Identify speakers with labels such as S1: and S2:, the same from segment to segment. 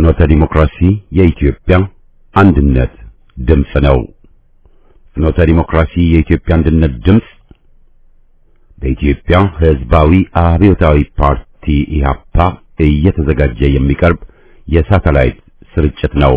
S1: ፍኖተ ዲሞክራሲ የኢትዮጵያ አንድነት ድምፅ ነው። ፍኖተ ዲሞክራሲ የኢትዮጵያ አንድነት ድምፅ በኢትዮጵያ ሕዝባዊ አብዮታዊ ፓርቲ ኢህአፓ እየተዘጋጀ የሚቀርብ የሳተላይት ስርጭት ነው።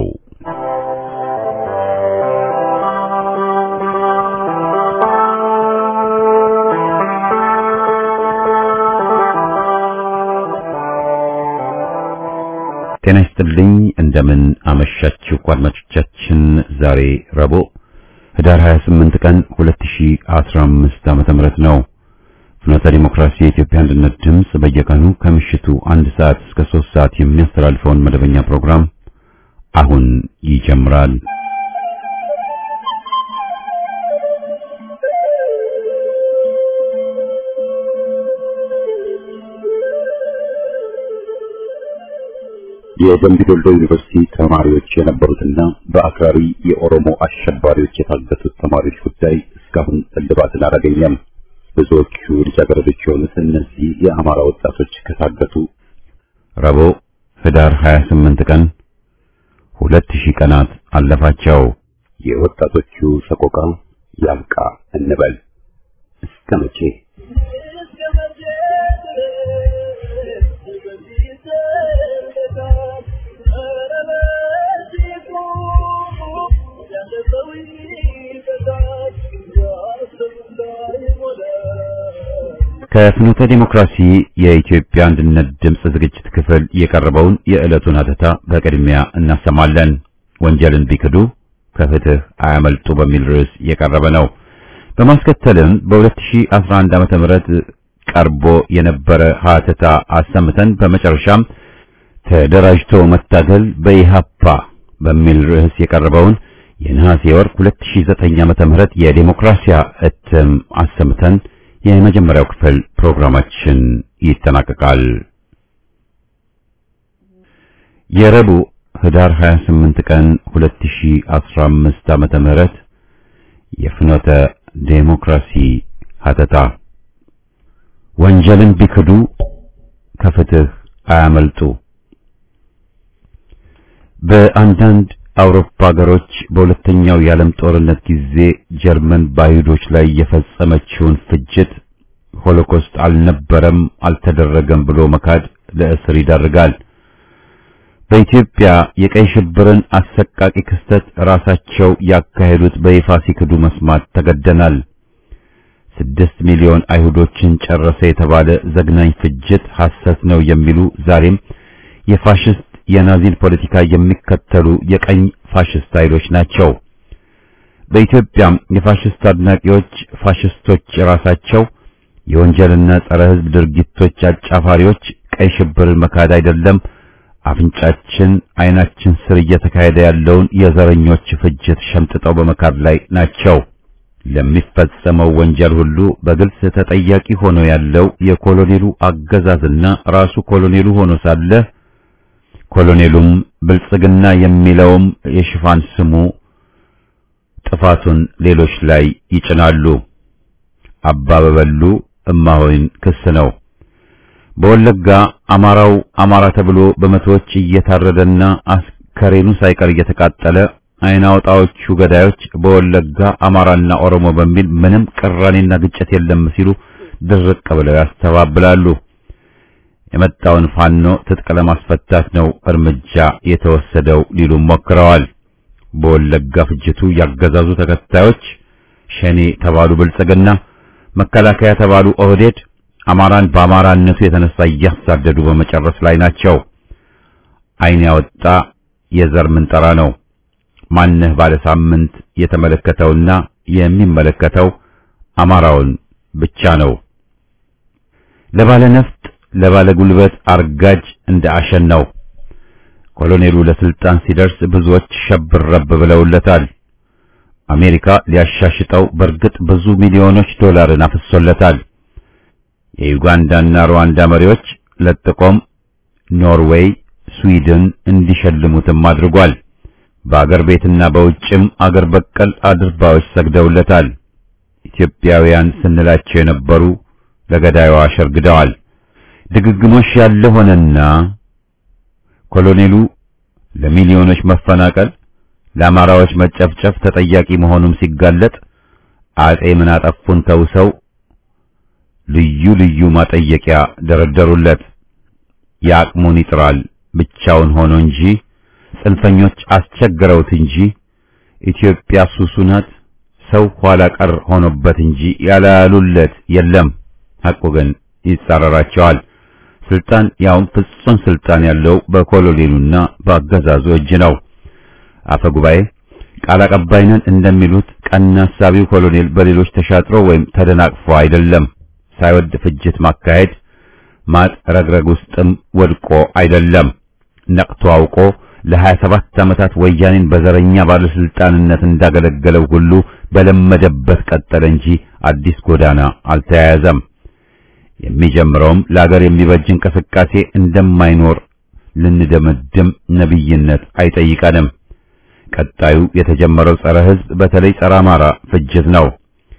S1: ጤና ይስጥልኝ። እንደምን አመሻችሁ አድማጮቻችን። ዛሬ ረቡዕ ህዳር 28 ቀን 2015 ዓመተ ምህረት ነው። ፍኖተ ዲሞክራሲ የኢትዮጵያ አንድነት ድምፅ በየቀኑ ከምሽቱ አንድ ሰዓት እስከ 3 ሰዓት የሚያስተላልፈውን መደበኛ ፕሮግራም አሁን ይጀምራል። የደምቢ ዶሎ ዩኒቨርሲቲ ተማሪዎች የነበሩትና በአክራሪ የኦሮሞ አሸባሪዎች የታገቱት ተማሪዎች ጉዳይ እስካሁን እልባትን አላገኘም። ብዙዎቹ ልጃገረዶች የሆኑት እነዚህ የአማራ ወጣቶች ከታገቱ ረቡዕ ህዳር 28 ቀን 2000 ቀናት አለፋቸው። የወጣቶቹ ሰቆቃ ያብቃ እንበል እስከ መቼ? ከፍኖተ ዲሞክራሲ የኢትዮጵያ አንድነት ድምፅ ዝግጅት ክፍል የቀረበውን የዕለቱን ሀተታ በቅድሚያ እናሰማለን። ወንጀልን ቢክዱ ከፍትህ አያመልጡ በሚል ርዕስ የቀረበ ነው። በማስከተልም በ2011 ዓመተ ምህረት ቀርቦ የነበረ ሀተታ አሰምተን በመጨረሻም ተደራጅቶ መታገል በኢሃፓ በሚል ርዕስ የቀረበውን የነሐሴ ወር 2009 ዓመተ ምህረት የዲሞክራሲያ እትም አሰምተን የመጀመሪያው ክፍል ፕሮግራማችን ይጠናቀቃል። የረቡዕ ህዳር 28 ቀን 2015 ዓመተ ምህረት የፍኖተ ዴሞክራሲ ሀተታ ወንጀልን ቢክዱ ከፍትህ አያመልጡ። በአንዳንድ አውሮፓ ሀገሮች በሁለተኛው የዓለም ጦርነት ጊዜ ጀርመን በአይሁዶች ላይ የፈጸመችውን ፍጅት ሆሎኮስት አልነበረም፣ አልተደረገም ብሎ መካድ ለእስር ይዳርጋል። በኢትዮጵያ የቀይ ሽብርን አሰቃቂ ክስተት ራሳቸው ያካሄዱት በይፋ ሲክዱ መስማት ተገደናል። ስድስት ሚሊዮን አይሁዶችን ጨረሰ የተባለ ዘግናኝ ፍጅት ሐሰት ነው የሚሉ ዛሬም የፋሽስት የናዚን ፖለቲካ የሚከተሉ የቀኝ ፋሽስት ኃይሎች ናቸው። በኢትዮጵያም የፋሽስት አድናቂዎች ፋሽስቶች ራሳቸው የወንጀልና ጸረ ሕዝብ ድርጊቶች አጫፋሪዎች ቀይ ሽብርን መካድ አይደለም አፍንጫችን ዓይናችን ስር እየተካሄደ ያለውን የዘረኞች ፍጅት ሸምጥጠው በመካድ ላይ ናቸው። ለሚፈጸመው ወንጀል ሁሉ በግልጽ ተጠያቂ ሆኖ ያለው የኮሎኔሉ አገዛዝና ራሱ ኮሎኔሉ ሆኖ ሳለ ኮሎኔሉም ብልጽግና የሚለውም የሽፋን ስሙ ጥፋቱን ሌሎች ላይ ይጭናሉ። አባ በበሉ እማሆይን ክስ ነው። በወለጋ አማራው አማራ ተብሎ በመቶዎች እየታረደና አስከሬኑ ሳይቀር እየተቃጠለ አይን አውጣዎቹ ገዳዮች በወለጋ አማራና ኦሮሞ በሚል ምንም ቅራኔና ግጭት የለም ሲሉ ድርቅ ብለው ያስተባብላሉ። የመጣውን ፋኖ ትጥቅ ለማስፈታት ነው እርምጃ የተወሰደው ሊሉም ሞክረዋል። በወለጋ ፍጅቱ ያገዛዙ ተከታዮች ሸኔ ተባሉ ብልጽግና፣ መከላከያ ተባሉ ኦህዴድ አማራን በአማራነቱ የተነሳ እያሳደዱ በመጨረስ ላይ ናቸው። ዓይን ያወጣ የዘር ምንጠራ ነው። ማንህ ባለ ሳምንት የተመለከተውና የሚመለከተው አማራውን ብቻ ነው። ለባለ ነፍጥ ለባለ ጉልበት አርጋጅ እንደ አሸን ነው። ኮሎኔሉ ለስልጣን ሲደርስ ብዙዎች ሸብረብ ብለውለታል። አሜሪካ ሊያሻሽጠው በእርግጥ ብዙ ሚሊዮኖች ዶላርን አፍሶለታል። የዩጋንዳና ሩዋንዳ መሪዎች ለጥቆም ኖርዌይ፣ ስዊድን እንዲሸልሙትም አድርጓል። በአገር ቤትና በውጭም አገር በቀል አድርባዎች ሰግደውለታል። ኢትዮጵያውያን ስንላቸው የነበሩ ለገዳዩ አሸርግደዋል። ድግግሞሽ ያለ ሆነና ኮሎኔሉ ለሚሊዮኖች መፈናቀል፣ ለአማራዎች መጨፍጨፍ ተጠያቂ መሆኑም ሲጋለጥ አጼ ምን አጠፉን ተውሰው ልዩ ልዩ ማጠየቂያ ደረደሩለት። የአቅሙን ይጥራል ብቻውን ሆኖ እንጂ ጽንፈኞች አስቸግረውት እንጂ ኢትዮጵያ ሱሱ ናት ሰው ኋላ ቀር ሆኖበት እንጂ ያላሉለት የለም። ሐቁ ግን ይጻረራቸዋል። ስልጣን ያውም ፍጹም ስልጣን ያለው በኮሎኔሉና በአገዛዙ እጅ ነው። አፈ ጉባኤ ቃል አቀባይነን እንደሚሉት ቀና ሐሳቢው ኮሎኔል በሌሎች ተሻጥሮ ወይም ተደናቅፎ አይደለም። ሳይወድ ፍጅት ማካሄድ ማጥ ረግረግ ውስጥም ወድቆ አይደለም። ነቅቶ አውቆ ለሀያ ሰባት ዓመታት ወያኔን በዘረኛ ባለስልጣንነት እንዳገለገለው ሁሉ በለመደበት ቀጠለ እንጂ አዲስ ጎዳና አልተያያዘም። የሚጀምረውም ለአገር የሚበጅ እንቅስቃሴ እንደማይኖር ልንደመድም ነቢይነት አይጠይቀንም። ቀጣዩ የተጀመረው ጸረ ሕዝብ በተለይ ጸረ አማራ ፍጅት ነው።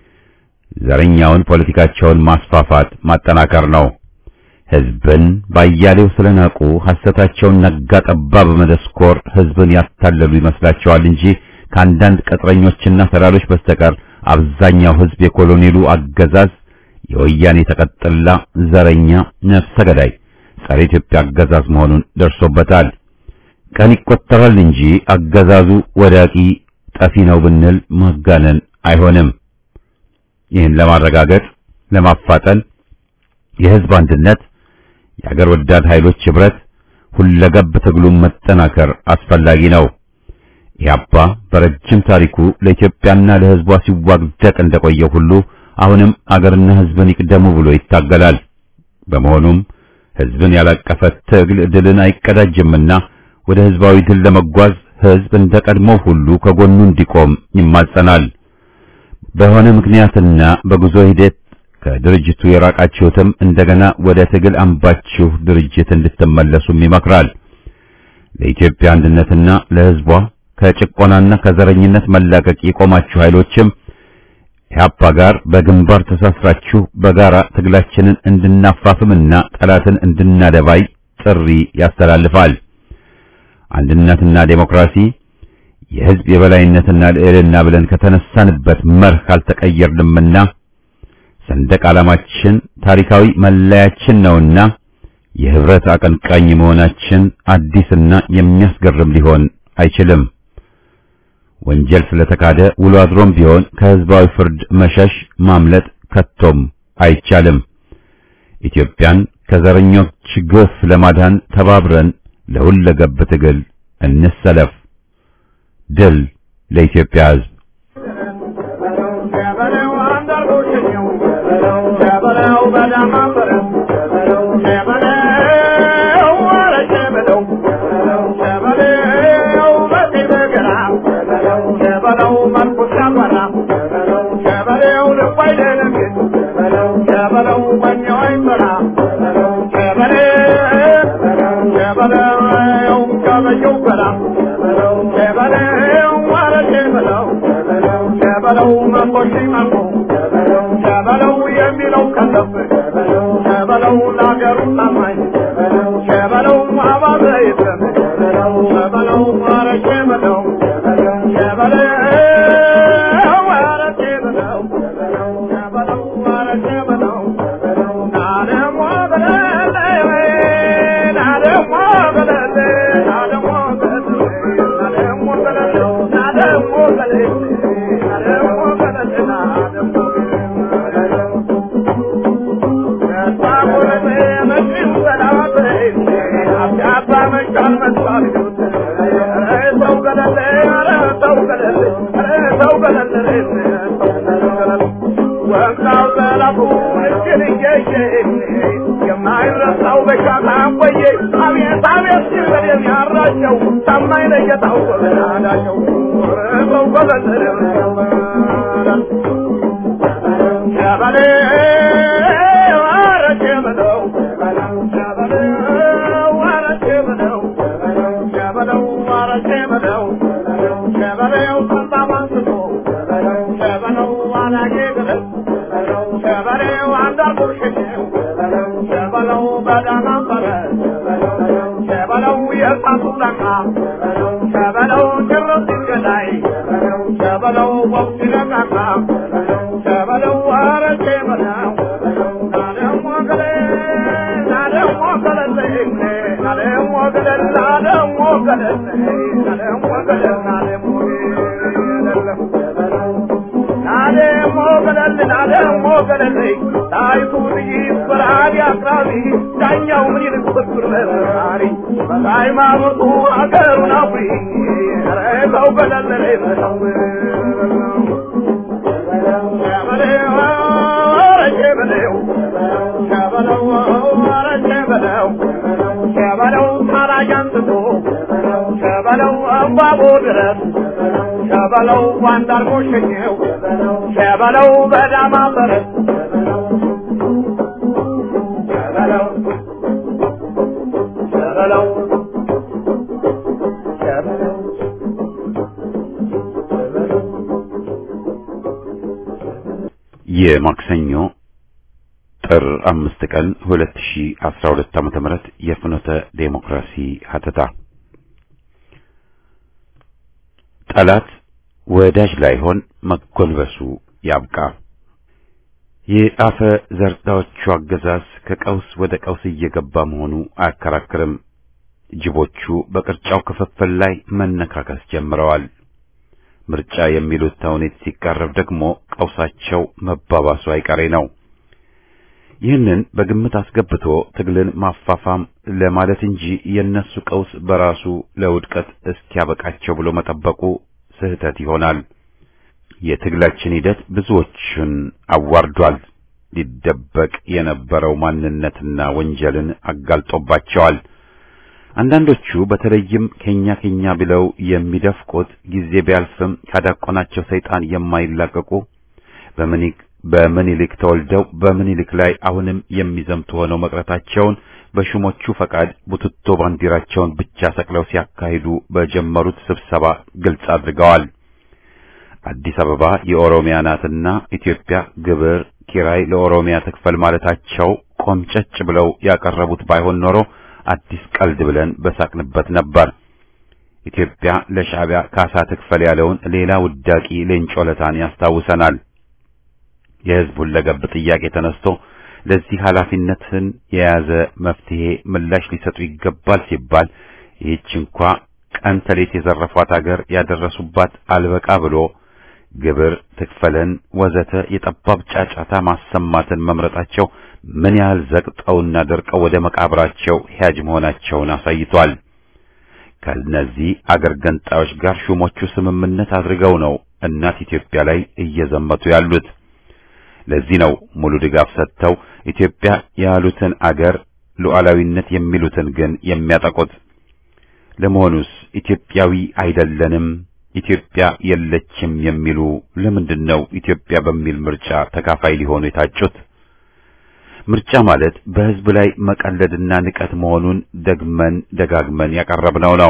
S1: ዘረኛውን ፖለቲካቸውን ማስፋፋት ማጠናከር ነው። ሕዝብን ባያሌው ስለናቁ ሐሰታቸውን ነጋ ጠባ በመደስኮር ሕዝብን ያታለሉ ይመስላቸዋል እንጂ ከአንዳንድ ቅጥረኞችና ሰላሎች በስተቀር አብዛኛው ሕዝብ የኮሎኔሉ አገዛዝ የወያኔ ተቀጥላ ዘረኛ ነፍሰ ገዳይ ጸረ ኢትዮጵያ አገዛዝ መሆኑን ደርሶበታል። ቀን ይቆጠራል እንጂ አገዛዙ ወዳቂ ጠፊ ነው ብንል ማጋነን አይሆንም። ይህን ለማረጋገጥ ለማፋጠን የሕዝብ አንድነት፣ የአገር ወዳድ ኃይሎች ኅብረት፣ ሁለገብ ትግሉን መጠናከር አስፈላጊ ነው። ኢህአፓ በረጅም ታሪኩ ለኢትዮጵያና ለሕዝቧ ሲዋግደቅ እንደቆየ ሁሉ አሁንም አገርና ሕዝብን ይቅደሙ ብሎ ይታገላል። በመሆኑም ሕዝብን ያላቀፈ ትግል ድልን አይቀዳጅምና ወደ ሕዝባዊ ድል ለመጓዝ ሕዝብ እንደ ቀድሞው ሁሉ ከጎኑ እንዲቆም ይማጸናል። በሆነ ምክንያትና በጉዞ ሂደት ከድርጅቱ የራቃችሁትም እንደገና ወደ ትግል አምባችሁ ድርጅት እንድትመለሱም ይመክራል። ለኢትዮጵያ አንድነትና ለሕዝቧ ከጭቆናና ከዘረኝነት መላቀቅ የቆማችሁ ኃይሎችም ኢህአፓ ጋር በግንባር ተሳስራችሁ በጋራ ትግላችንን እንድናፋፍምና ጠላትን እንድናደባይ ጥሪ ያስተላልፋል። አንድነትና ዴሞክራሲ የሕዝብ የበላይነትና ልዕልና ብለን ከተነሳንበት መርህ ካልተቀየርንምና ሰንደቅ ዓላማችን ታሪካዊ መለያችን ነውና የህብረት አቀንቃኝ መሆናችን አዲስና የሚያስገርም ሊሆን አይችልም። ወንጀል ስለተካደ ውሎ አድሮም ቢሆን ከህዝባዊ ፍርድ መሸሽ ማምለጥ ከቶም አይቻልም። ኢትዮጵያን ከዘረኞች ግፍ ለማዳን ተባብረን ለሁለገብ ትግል እንሰለፍ። ድል ለኢትዮጵያ ሕዝብ!
S2: በሳቱ ለቃ ሸበለው ጭርስ ገዳይ ሸበለው ወቅት ነቃቃ ሸበለው አረቄ በለው ናደሞ ገለ ናደሞ ገለለኝ ናደሞ ገለል ናደሞ ገለል ናደሞ ገለል ናደሞ ናደሞ ገለል ናደሞ ገለል ጣይቱ ልጅ በራሪ አቅራቢ ዳኛው ምን ይልቅ ብትር መሳሪ በሃይማኖቱ አገሩን አፍሪ ኧረ ሰው ገለል በለው ሸበለው ታራጅ አንስቶ ሸበለው እምባቦ ድረስ ሸበለው ባንዳርጎ ሸኘው ሸበለው በዳማ ፈረስ ሸበለው ሸበለው ሸበለው
S1: የማክሰኞ ጥር አምስት ቀን 2012 ዓመተ ምህረት የፍኖተ ዴሞክራሲ ሀተታ ጠላት ወዳጅ ላይሆን መጎንበሱ ያብቃ። የአፈ ዘርዳዎቹ አገዛዝ ከቀውስ ወደ ቀውስ እየገባ መሆኑ አያከራክርም። ጅቦቹ በቅርጫው ክፍፍል ላይ መነካከስ ጀምረዋል። ምርጫ የሚሉት ተውኔት ሲቃረብ ደግሞ ቀውሳቸው መባባሱ አይቀሬ ነው። ይህንን በግምት አስገብቶ ትግልን ማፋፋም ለማለት እንጂ የነሱ ቀውስ በራሱ ለውድቀት እስኪያበቃቸው ብሎ መጠበቁ ስህተት ይሆናል። የትግላችን ሂደት ብዙዎችን አዋርዷል። ሊደበቅ የነበረው ማንነትና ወንጀልን አጋልጦባቸዋል። አንዳንዶቹ በተለይም ከኛ ከኛ ብለው የሚደፍቁት ጊዜ ቢያልፍም ካዳቆናቸው ሰይጣን የማይላቀቁ በምኒልክ በምኒልክ ተወልደው በምኒልክ ላይ አሁንም የሚዘምቱ ሆነው መቅረታቸውን በሹሞቹ ፈቃድ ቡትቶ ባንዲራቸውን ብቻ ሰቅለው ሲያካሂዱ በጀመሩት ስብሰባ ግልጽ አድርገዋል። አዲስ አበባ የኦሮሚያ ናትና ኢትዮጵያ ግብር ኪራይ ለኦሮሚያ ትክፈል ማለታቸው ቆምጨጭ ብለው ያቀረቡት ባይሆን ኖሮ አዲስ ቀልድ ብለን በሳቅንበት ነበር። ኢትዮጵያ ለሻዕቢያ ካሳ ትክፈል ያለውን ሌላ ውዳቂ ሌንጮ ለታን ያስታውሰናል። የሕዝብ ሁለገብ ጥያቄ ተነስቶ ለዚህ ኃላፊነትን የያዘ መፍትሄ ምላሽ ሊሰጡ ይገባል ሲባል ይህች እንኳ ቀን ተሌት የዘረፏት አገር ያደረሱባት አልበቃ ብሎ ግብር ትክፈለን ወዘተ የጠባብ ጫጫታ ማሰማትን መምረጣቸው ምን ያህል ዘቅጠውና ደርቀው ወደ መቃብራቸው ሂያጅ መሆናቸውን አሳይቷል። ከነዚህ አገር ገንጣዮች ጋር ሹሞቹ ስምምነት አድርገው ነው እናት ኢትዮጵያ ላይ እየዘመቱ ያሉት። ለዚህ ነው ሙሉ ድጋፍ ሰጥተው ኢትዮጵያ ያሉትን አገር ሉዓላዊነት የሚሉትን ግን የሚያጠቁት። ለመሆኑስ ኢትዮጵያዊ አይደለንም፣ ኢትዮጵያ የለችም የሚሉ ለምንድን ነው ኢትዮጵያ በሚል ምርጫ ተካፋይ ሊሆኑ የታጩት? ምርጫ ማለት በሕዝብ ላይ መቀለድና ንቀት መሆኑን ደግመን ደጋግመን ያቀረብነው ነው።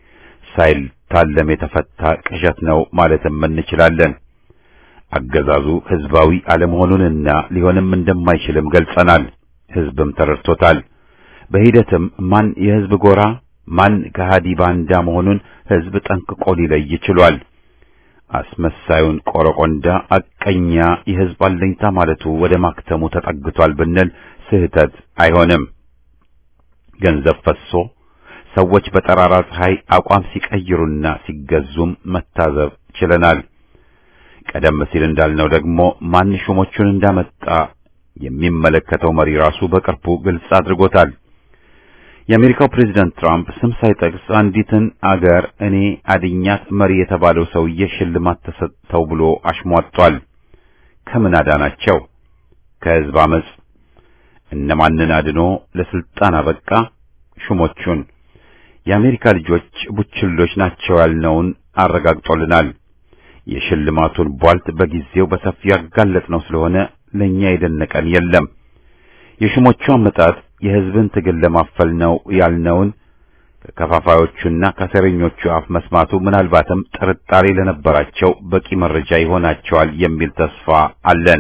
S1: ሳይታለም የተፈታ ቅዠት ነው ማለትም እንችላለን። አገዛዙ ሕዝባዊ አለመሆኑንና ሊሆንም እንደማይችልም ገልጸናል። ሕዝብም ተረድቶታል። በሂደትም ማን የሕዝብ ጎራ ማን ከሃዲ ባንዳ መሆኑን ሕዝብ ጠንቅቆ ሊለይ ችሏል። አስመሳዩን ቆረቆንዳ አቀኛ የሕዝብ አለኝታ ማለቱ ወደ ማክተሙ ተጠግቷል ብንል ስህተት አይሆንም። ገንዘብ ፈሶ ሰዎች በጠራራ ፀሐይ አቋም ሲቀይሩና ሲገዙም መታዘብ ችለናል። ቀደም ሲል እንዳልነው ደግሞ ማን ሹሞቹን እንዳመጣ የሚመለከተው መሪ ራሱ በቅርቡ ግልጽ አድርጎታል። የአሜሪካው ፕሬዝዳንት ትራምፕ ስም ሳይጠቅስ አንዲትን አገር እኔ አድኛት መሪ የተባለው ሰውዬ ሽልማት ተሰጥተው ብሎ አሽሟጧል። ከምን አዳናቸው? ከሕዝብ አመጽ። እነማንን አድኖ ለስልጣን አበቃ? ሹሞቹን። የአሜሪካ ልጆች ቡችሎች ናቸው ያልነውን አረጋግጦልናል። የሽልማቱን ቧልት በጊዜው በሰፊው ያጋለጥነው ስለሆነ ለኛ የደነቀን የለም። የሹሞቹ አመጣጥ የሕዝብን ትግል ለማፈል ነው ያልነውን ከከፋፋዮቹና ከሴረኞቹ አፍ መስማቱ ምናልባትም ጥርጣሬ ለነበራቸው በቂ መረጃ ይሆናቸዋል የሚል ተስፋ አለን።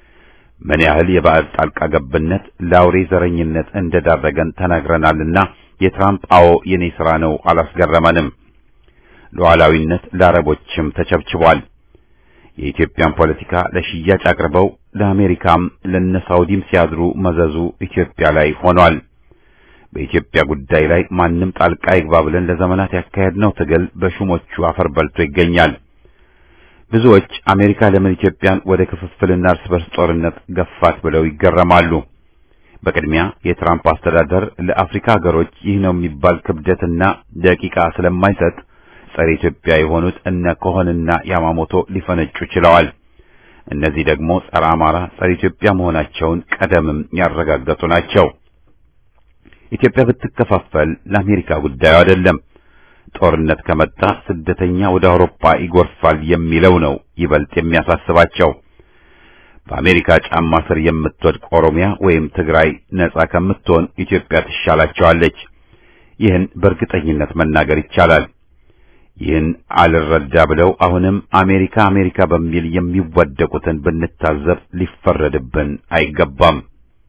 S1: ምን ያህል የባዕድ ጣልቃ ገብነት ለአውሬ ዘረኝነት እንደዳረገን ተናግረናልና የትራምፕ አዎ የኔ ሥራ ነው አላስገረመንም። ሉዓላዊነት ለአረቦችም ተቸብችቧል። የኢትዮጵያን ፖለቲካ ለሽያጭ አቅርበው ለአሜሪካም ለነሳውዲም ሲያድሩ መዘዙ ኢትዮጵያ ላይ ሆኗል። በኢትዮጵያ ጉዳይ ላይ ማንም ጣልቃ ይግባ ብለን ለዘመናት ያካሄድነው ትግል በሹሞቹ አፈር በልቶ ይገኛል። ብዙዎች አሜሪካ ለምን ኢትዮጵያን ወደ ክፍፍልና እርስ በርስ ጦርነት ገፋት ብለው ይገረማሉ። በቅድሚያ የትራምፕ አስተዳደር ለአፍሪካ ሀገሮች ይህ ነው የሚባል ክብደትና ደቂቃ ስለማይሰጥ ጸረ ኢትዮጵያ የሆኑት እነ ኮሆንና ያማሞቶ ሊፈነጩ ችለዋል። እነዚህ ደግሞ ጸረ አማራ፣ ጸረ ኢትዮጵያ መሆናቸውን ቀደምም ያረጋገጡ ናቸው። ኢትዮጵያ ብትከፋፈል ለአሜሪካ ጉዳዩ አይደለም። ጦርነት ከመጣ ስደተኛ ወደ አውሮፓ ይጎርፋል የሚለው ነው ይበልጥ የሚያሳስባቸው። በአሜሪካ ጫማ ስር የምትወድቅ ኦሮሚያ ወይም ትግራይ ነጻ ከምትሆን ኢትዮጵያ ትሻላቸዋለች። ይህን በእርግጠኝነት መናገር ይቻላል። ይህን አልረዳ ብለው አሁንም አሜሪካ አሜሪካ በሚል የሚወደቁትን ብንታዘብ ሊፈረድብን አይገባም።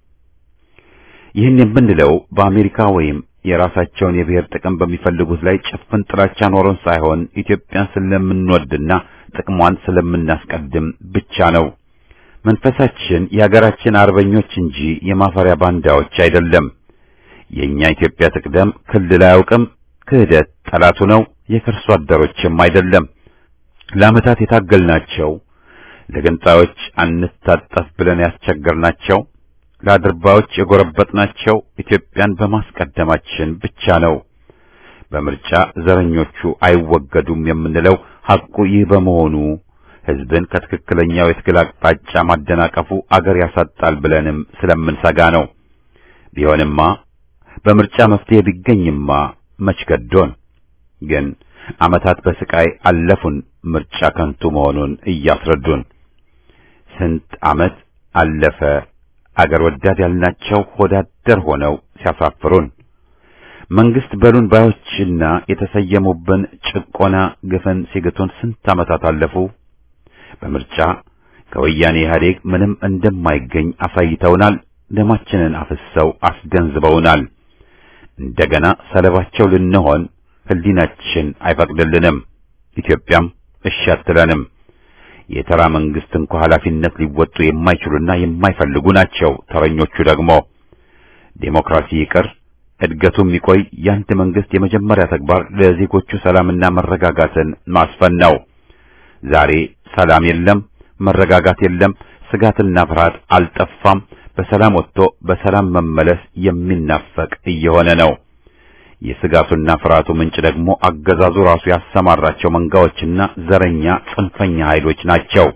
S1: ይህን የምንለው በአሜሪካ ወይም የራሳቸውን የብሔር ጥቅም በሚፈልጉት ላይ ጭፍን ጥላቻ ኖሮን ሳይሆን ኢትዮጵያን ስለምንወድና ጥቅሟን ስለምናስቀድም ብቻ ነው። መንፈሳችን የሀገራችን አርበኞች እንጂ የማፈሪያ ባንዳዎች አይደለም። የኛ ኢትዮጵያ ትቅደም ክልል አያውቅም። ክህደት ጠላቱ ነው። የከርሶ አደሮችም አይደለም። ለዓመታት የታገልናቸው ለገንጣዮች አንታጠፍ ብለን ያስቸገርናቸው ለአድርባዮች የጎረበጥናቸው ኢትዮጵያን በማስቀደማችን ብቻ ነው። በምርጫ ዘረኞቹ አይወገዱም የምንለው ሐቁ ይህ በመሆኑ ሕዝብን ከትክክለኛው የትግል አቅጣጫ ማደናቀፉ አገር ያሳጣል ብለንም ስለምንሰጋ ነው። ቢሆንማ በምርጫ መፍትሄ ቢገኝማ መች ገዶን። ግን ዓመታት በስቃይ አለፉን ምርጫ ከንቱ መሆኑን እያስረዱን። ስንት ዓመት አለፈ አገር ወዳድ ያልናቸው ሆዳደር ሆነው ሲያሳፍሩን መንግስት በሉን ባዮችና የተሰየሙብን ጭቆና ግፍን ሲግቱን ስንት ዓመታት አለፉ። በምርጫ ከወያኔ ኢህአዴግ ምንም እንደማይገኝ አሳይተውናል። ደማችንን አፍሰው አስገንዝበውናል። እንደገና ሰለባቸው ልንሆን ሕሊናችን አይፈቅድልንም። ኢትዮጵያም እሺ አትለንም። የተራ መንግስት እንኳ ኃላፊነት ሊወጡ የማይችሉና የማይፈልጉ ናቸው። ተረኞቹ ደግሞ ዴሞክራሲ ይቅር እድገቱ የሚቆይ የአንድ መንግስት የመጀመሪያ ተግባር ለዜጎቹ ሰላምና መረጋጋትን ማስፈን ነው። ዛሬ ሰላም የለም፣ መረጋጋት የለም፣ ስጋትና ፍርሃት አልጠፋም። በሰላም ወጥቶ በሰላም መመለስ የሚናፈቅ እየሆነ ነው። የስጋቱና ፍርሃቱ ምንጭ ደግሞ አገዛዙ ራሱ ያሰማራቸው መንጋዎችና ዘረኛ ጽንፈኛ ኃይሎች ናቸው።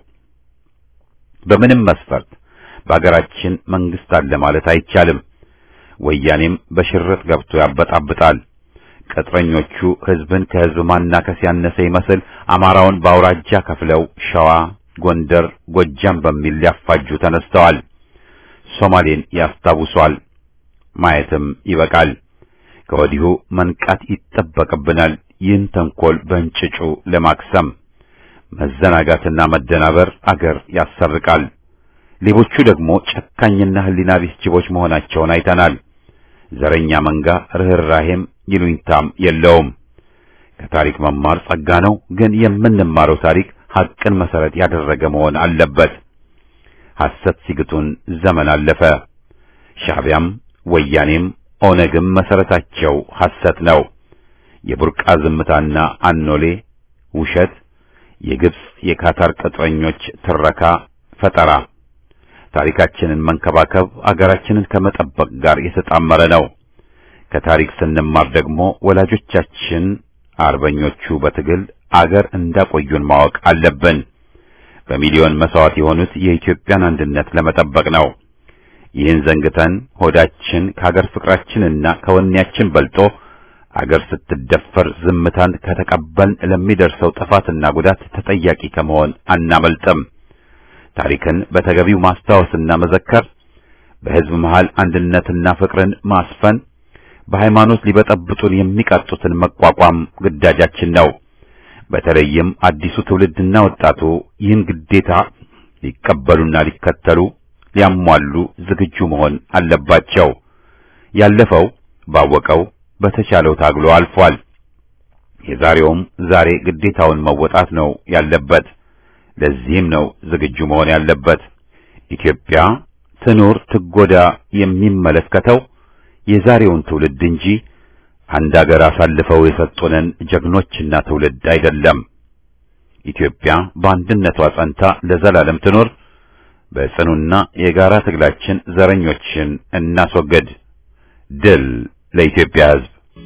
S1: በምንም መስፈርት በአገራችን መንግስት አለ ማለት አይቻልም። ወያኔም በሽርጥ ገብቶ ያበጣብጣል። ቅጥረኞቹ ህዝብን ከህዝብ ማናከስ ያነሰ ይመስል አማራውን በአውራጃ ከፍለው ሸዋ፣ ጎንደር፣ ጎጃም በሚል ሊያፋጁ ተነስተዋል። ሶማሌን ያስታውሷል። ማየትም ይበቃል። ከወዲሁ መንቃት ይጠበቅብናል። ይህን ተንኮል በእንጭጩ ለማክሰም መዘናጋትና መደናበር አገር ያሰርቃል። ሌቦቹ ደግሞ ጨካኝና ህሊና ቢስ ጅቦች መሆናቸውን አይተናል። ዘረኛ መንጋ ርኅራሄም ይሉኝታም የለውም። ከታሪክ መማር ጸጋ ነው፣ ግን የምንማረው ታሪክ ሐቅን መሰረት ያደረገ መሆን አለበት። ሐሰት ሲግጡን ዘመን አለፈ። ሻዕቢያም ወያኔም ኦነግም መሰረታቸው ሐሰት ነው። የቡርቃ ዝምታና አኖሌ ውሸት፣ የግብጽ የካታር ቅጥረኞች ትረካ ፈጠራ። ታሪካችንን መንከባከብ አገራችንን ከመጠበቅ ጋር የተጣመረ ነው። ከታሪክ ስንማር ደግሞ ወላጆቻችን አርበኞቹ በትግል አገር እንዳቆዩን ማወቅ አለብን። በሚሊዮን መስዋዕት የሆኑት የኢትዮጵያን አንድነት ለመጠበቅ ነው። ይህን ዘንግተን ሆዳችን ከአገር ፍቅራችንና ከወኔያችን በልጦ አገር ስትደፈር ዝምታን ከተቀበልን ለሚደርሰው ጥፋትና ጉዳት ተጠያቂ ከመሆን አናመልጥም። ታሪክን በተገቢው ማስታወስና መዘከር፣ በሕዝብ መሃል አንድነትና ፍቅርን ማስፈን፣ በሃይማኖት ሊበጠብጡን የሚቃጡትን መቋቋም ግዳጃችን ነው። በተለይም አዲሱ ትውልድና ወጣቱ ይህን ግዴታ ሊቀበሉና ሊከተሉ ሊያሟሉ ዝግጁ መሆን አለባቸው። ያለፈው ባወቀው በተቻለው ታግሎ አልፏል። የዛሬውም ዛሬ ግዴታውን መወጣት ነው ያለበት። ለዚህም ነው ዝግጁ መሆን ያለበት። ኢትዮጵያ ትኑር ትጎዳ የሚመለከተው የዛሬውን ትውልድ እንጂ አንድ አገር አሳልፈው የሰጡንን ጀግኖችና ትውልድ አይደለም። ኢትዮጵያ በአንድነቷ ጸንታ ለዘላለም ትኑር። በጽኑና የጋራ ትግላችን ዘረኞችን እናስወግድ። ድል ለኢትዮጵያ ሕዝብ!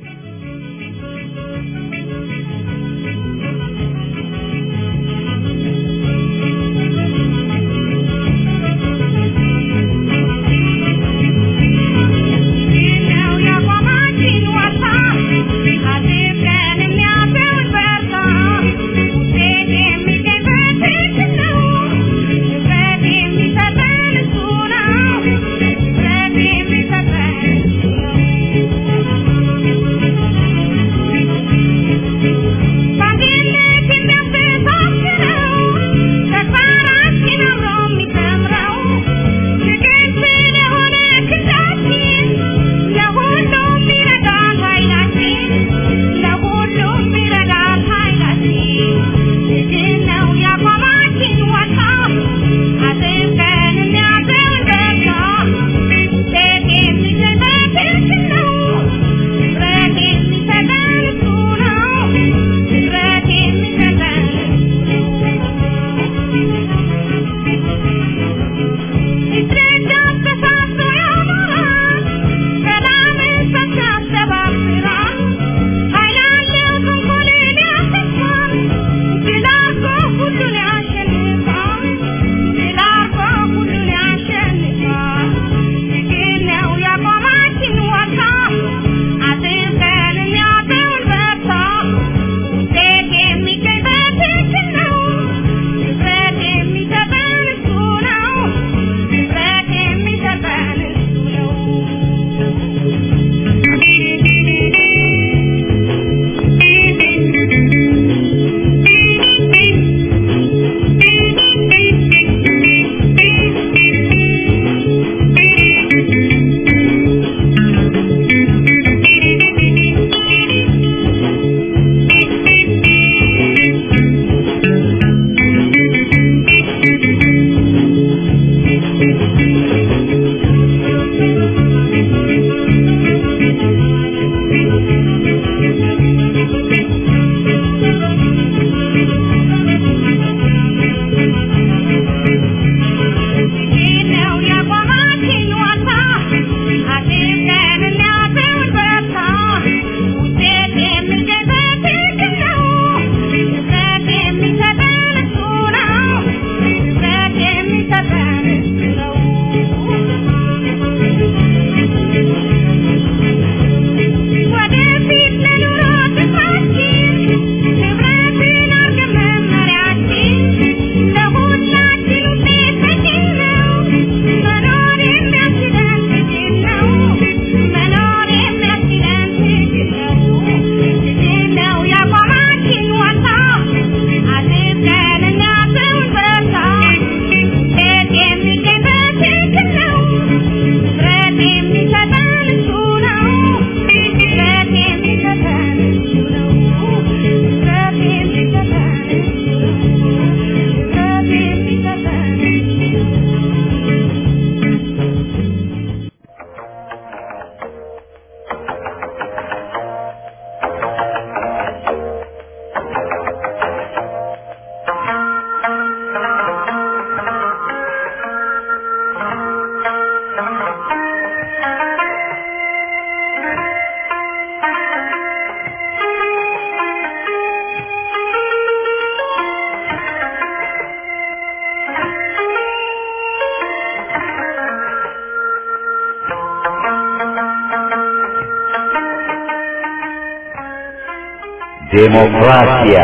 S1: ዴሞክራሲያ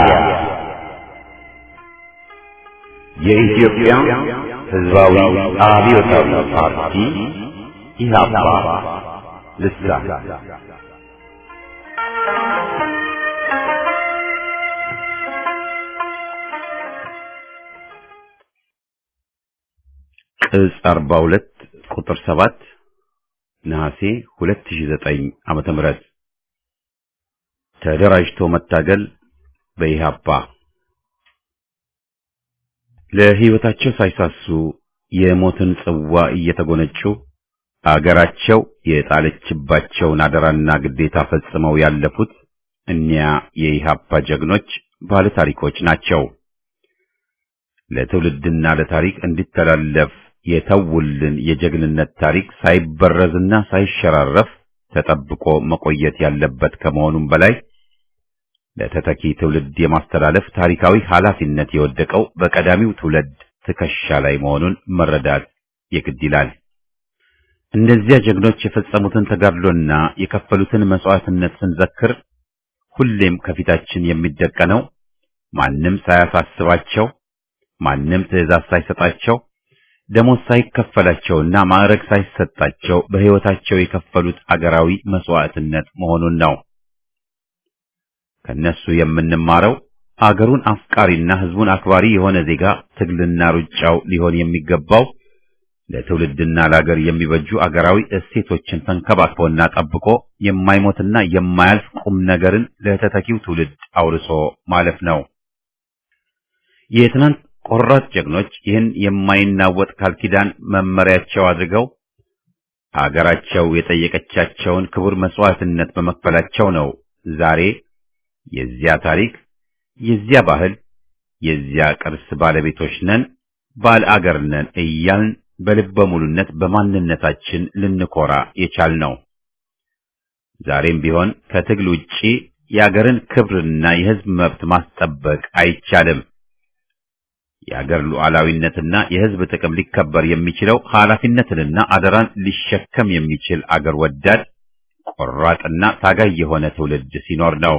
S1: የኢትዮጵያ ሕዝባዊ አብዮታዊ ፓርቲ ኢህአፓ ልሳን ቅጽ 42 ቁጥር 7 ነሐሴ 2009 ዓመተ ምህረት ተደራጅቶ መታገል በኢህአፓ ለሕይወታቸው ሳይሳሱ የሞትን ጽዋ እየተጎነጩ አገራቸው የጣለችባቸውን አደራና ግዴታ ፈጽመው ያለፉት እኒያ የኢህአፓ ጀግኖች ባለ ታሪኮች ናቸው። ለትውልድና ለታሪክ እንዲተላለፍ የተውልን የጀግንነት ታሪክ ሳይበረዝና ሳይሸራረፍ ተጠብቆ መቆየት ያለበት ከመሆኑም በላይ ለተተኪ ትውልድ የማስተላለፍ ታሪካዊ ኃላፊነት የወደቀው በቀዳሚው ትውልድ ትከሻ ላይ መሆኑን መረዳት የግድ ይላል። እነዚያ ጀግኖች የፈጸሙትን ተጋድሎና የከፈሉትን መስዋዕትነት ስንዘክር ሁሌም ከፊታችን የሚደቀነው ማንም ሳያሳስባቸው፣ ማንም ትዕዛዝ ሳይሰጣቸው፣ ደሞዝ ሳይከፈላቸውና ማዕረግ ሳይሰጣቸው በሕይወታቸው የከፈሉት አገራዊ መስዋዕትነት መሆኑን ነው። ከነሱ የምንማረው አገሩን አፍቃሪና ሕዝቡን አክባሪ የሆነ ዜጋ ትግልና ሩጫው ሊሆን የሚገባው ለትውልድና ለአገር የሚበጁ አገራዊ እሴቶችን ተንከባክቦና ጠብቆ የማይሞትና የማያልፍ ቁም ነገርን ለተተኪው ትውልድ አውርሶ ማለፍ ነው። የትናንት ቆራጥ ጀግኖች ይህን የማይናወጥ ቃል ኪዳን መመሪያቸው አድርገው አገራቸው የጠየቀቻቸውን ክቡር መስዋዕትነት በመክፈላቸው ነው ዛሬ የዚያ ታሪክ፣ የዚያ ባህል፣ የዚያ ቅርስ ባለቤቶች ነን፣ ባለ አገር ነን እያልን በልበ ሙሉነት በማንነታችን ልንኮራ የቻልነው። ዛሬም ቢሆን ከትግል ውጪ የአገርን ክብርና የሕዝብ መብት ማስጠበቅ አይቻልም። የአገር ሉዓላዊነትና የሕዝብ ጥቅም ሊከበር የሚችለው ኃላፊነትንና አደራን ሊሸከም የሚችል አገር ወዳድ ቆራጥና ታጋይ የሆነ ትውልድ ሲኖር ነው።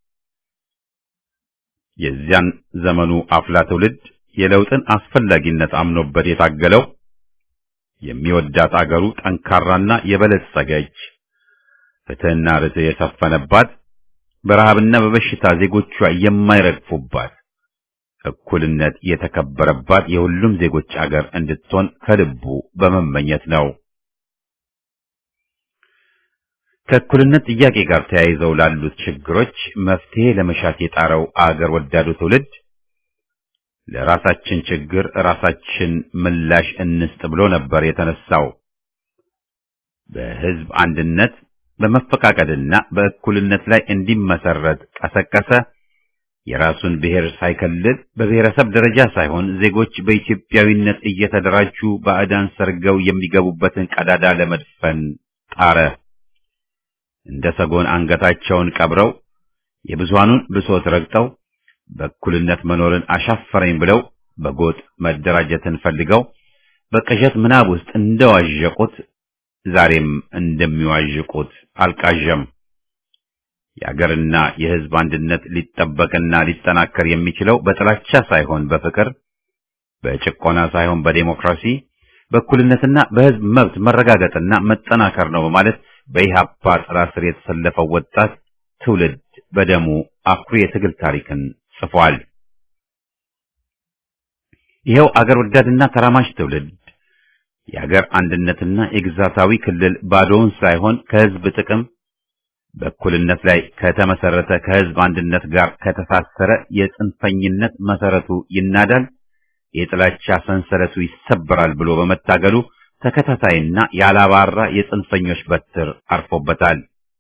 S1: የዚያን ዘመኑ አፍላ ትውልድ የለውጥን አስፈላጊነት አምኖበት የታገለው የሚወዳት አገሩ ጠንካራና የበለጸገች ፍትሕና ርትዕ የሰፈነባት በረሃብና በበሽታ ዜጎቿ የማይረግፉባት እኩልነት የተከበረባት የሁሉም ዜጎች አገር እንድትሆን ከልቡ በመመኘት ነው። ከእኩልነት ጥያቄ ጋር ተያይዘው ላሉት ችግሮች መፍትሄ ለመሻት የጣረው አገር ወዳዱ ትውልድ ለራሳችን ችግር ራሳችን ምላሽ እንስጥ ብሎ ነበር የተነሳው። በሕዝብ አንድነት በመፈቃቀድና በእኩልነት ላይ እንዲመሰረት ቀሰቀሰ። የራሱን ብሔር ሳይከልል በብሔረሰብ ደረጃ ሳይሆን ዜጎች በኢትዮጵያዊነት እየተደራጁ ባዕዳን ሰርገው የሚገቡበትን ቀዳዳ ለመድፈን ጣረ። እንደ ሰጎን አንገታቸውን ቀብረው የብዙሃኑን ብሶት ረግጠው በእኩልነት መኖርን አሻፈረኝ ብለው በጎጥ መደራጀትን ፈልገው በቅዠት ምናብ ውስጥ እንደዋዠቁት ዛሬም እንደሚዋዥቁት አልቃዠም። የአገርና የሕዝብ አንድነት ሊጠበቅና ሊጠናከር የሚችለው በጥላቻ ሳይሆን በፍቅር፣ በጭቆና ሳይሆን በዴሞክራሲ፣ በእኩልነትና በሕዝብ መብት መረጋገጥና መጠናከር ነው በማለት በኢህአፓ ጥላ ስር የተሰለፈው ወጣት ትውልድ በደሙ አኩሪ የትግል ታሪክን ጽፏል። ይኸው አገር ወዳድና ተራማጅ ትውልድ የአገር አንድነትና የግዛታዊ ክልል ባዶውን ሳይሆን ከሕዝብ ጥቅም በእኩልነት ላይ ከተመሰረተ ከሕዝብ አንድነት ጋር ከተሳሰረ የጽንፈኝነት መሰረቱ ይናዳል፣ የጥላቻ ሰንሰለቱ ይሰበራል ብሎ በመታገሉ ተከታታይና ያላባራ የጽንፈኞች በትር አርፎበታል።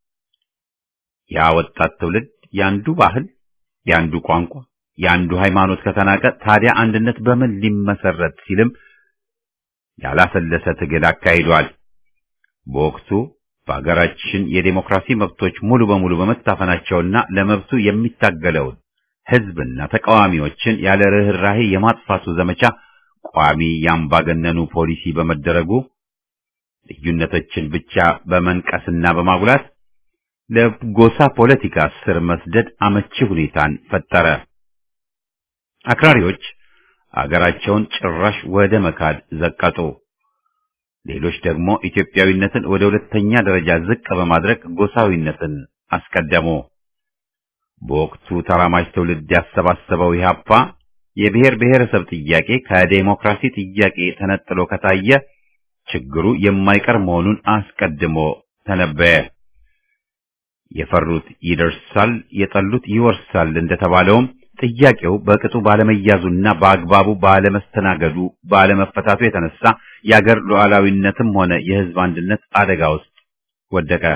S1: ያ ወጣት ትውልድ ያንዱ ባህል፣ ያንዱ ቋንቋ፣ ያንዱ ሃይማኖት ከተናቀ ታዲያ አንድነት በምን ሊመሰረት ሲልም ያላሰለሰ ትግል አካሂዷል። በወቅቱ በአገራችን የዴሞክራሲ መብቶች ሙሉ በሙሉ በመታፈናቸውና ለመብቱ የሚታገለውን ሕዝብና ተቃዋሚዎችን ያለ ርኅራኄ የማጥፋቱ ዘመቻ ቋሚ ያምባገነኑ ፖሊሲ በመደረጉ ልዩነቶችን ብቻ በመንቀስና በማጉላት ለጎሳ ፖለቲካ ስር መስደድ አመቺ ሁኔታን ፈጠረ። አክራሪዎች አገራቸውን ጭራሽ ወደ መካድ ዘቀጡ። ሌሎች ደግሞ ኢትዮጵያዊነትን ወደ ሁለተኛ ደረጃ ዝቅ በማድረግ ጎሳዊነትን አስቀደሙ። በወቅቱ ተራማጅ ትውልድ ያሰባሰበው ኢህአፓ የብሔር ብሔረሰብ ጥያቄ ከዴሞክራሲ ጥያቄ ተነጥሎ ከታየ ችግሩ የማይቀር መሆኑን አስቀድሞ ተነበየ። የፈሩት ይደርሳል፣ የጠሉት ይወርሳል እንደተባለውም ጥያቄው በቅጡ ባለመያዙና በአግባቡ ባለመስተናገዱ ባለመፈታቱ የተነሳ የአገር ሉዓላዊነትም ሆነ የሕዝብ አንድነት አደጋ ውስጥ ወደቀ።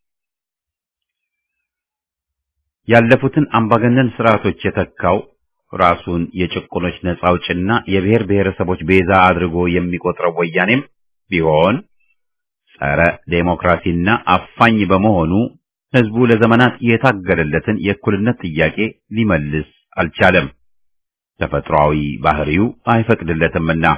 S1: ያለፉትን አምባገነን ስርዓቶች የተካው ራሱን የጭቁኖች ነጻ አውጭና የብሔር ብሔረሰቦች ቤዛ አድርጎ የሚቆጥረው ወያኔም ቢሆን ጸረ ዴሞክራሲና አፋኝ በመሆኑ ህዝቡ ለዘመናት የታገለለትን የእኩልነት ጥያቄ ሊመልስ አልቻለም። ተፈጥሯዊ ባህሪው አይፈቅድለትምና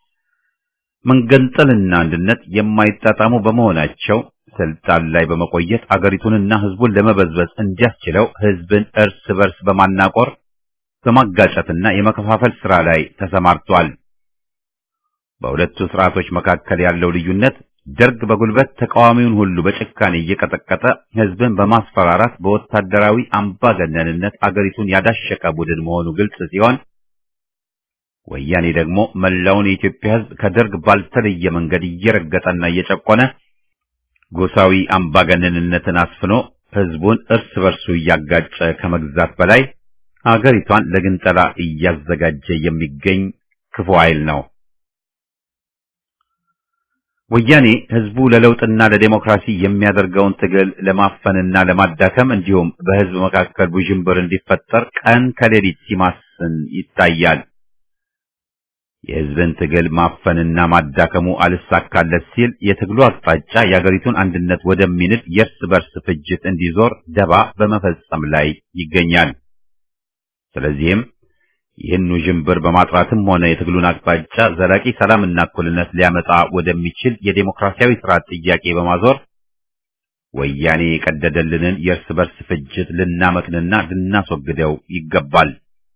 S1: መንገንጠልና አንድነት የማይጣጣሙ በመሆናቸው ስልጣን ላይ በመቆየት አገሪቱንና ህዝቡን ለመበዝበዝ እንዲያስችለው ህዝብን እርስ በርስ በማናቆር በማጋጨትና የመከፋፈል ስራ ላይ ተሰማርቷል። በሁለቱ ስርዓቶች መካከል ያለው ልዩነት ደርግ በጉልበት ተቃዋሚውን ሁሉ በጭካኔ እየቀጠቀጠ ህዝብን በማስፈራራት በወታደራዊ አምባገነንነት አገሪቱን ያዳሸቀ ቡድን መሆኑ ግልጽ ሲሆን ወያኔ ደግሞ መላውን የኢትዮጵያ ህዝብ ከደርግ ባልተለየ መንገድ እየረገጠና እየጨቆነ ጎሳዊ አምባገነንነትን አስፍኖ ህዝቡን እርስ በርሱ እያጋጨ ከመግዛት በላይ አገሪቷን ለግንጠላ እያዘጋጀ የሚገኝ ክፉ ኃይል ነው። ወያኔ ህዝቡ ለለውጥና ለዴሞክራሲ የሚያደርገውን ትግል ለማፈንና ለማዳከም እንዲሁም በህዝብ መካከል ውዥንብር እንዲፈጠር ቀን ከሌሊት ሲማስን ይታያል። የህዝብን ትግል ማፈንና ማዳከሙ አልሳካለት ሲል የትግሉ አቅጣጫ የአገሪቱን አንድነት ወደሚንድ የእርስ በርስ ፍጅት እንዲዞር ደባ በመፈጸም ላይ ይገኛል። ስለዚህም ይህን ውዥንብር በማጥራትም ሆነ የትግሉን አቅጣጫ ዘላቂ ሰላምና እኩልነት ሊያመጣ ወደሚችል የዴሞክራሲያዊ ስርዓት ጥያቄ በማዞር ወያኔ የቀደደልንን የእርስ በርስ ፍጅት ልናመክንና ልናስወግደው ይገባል።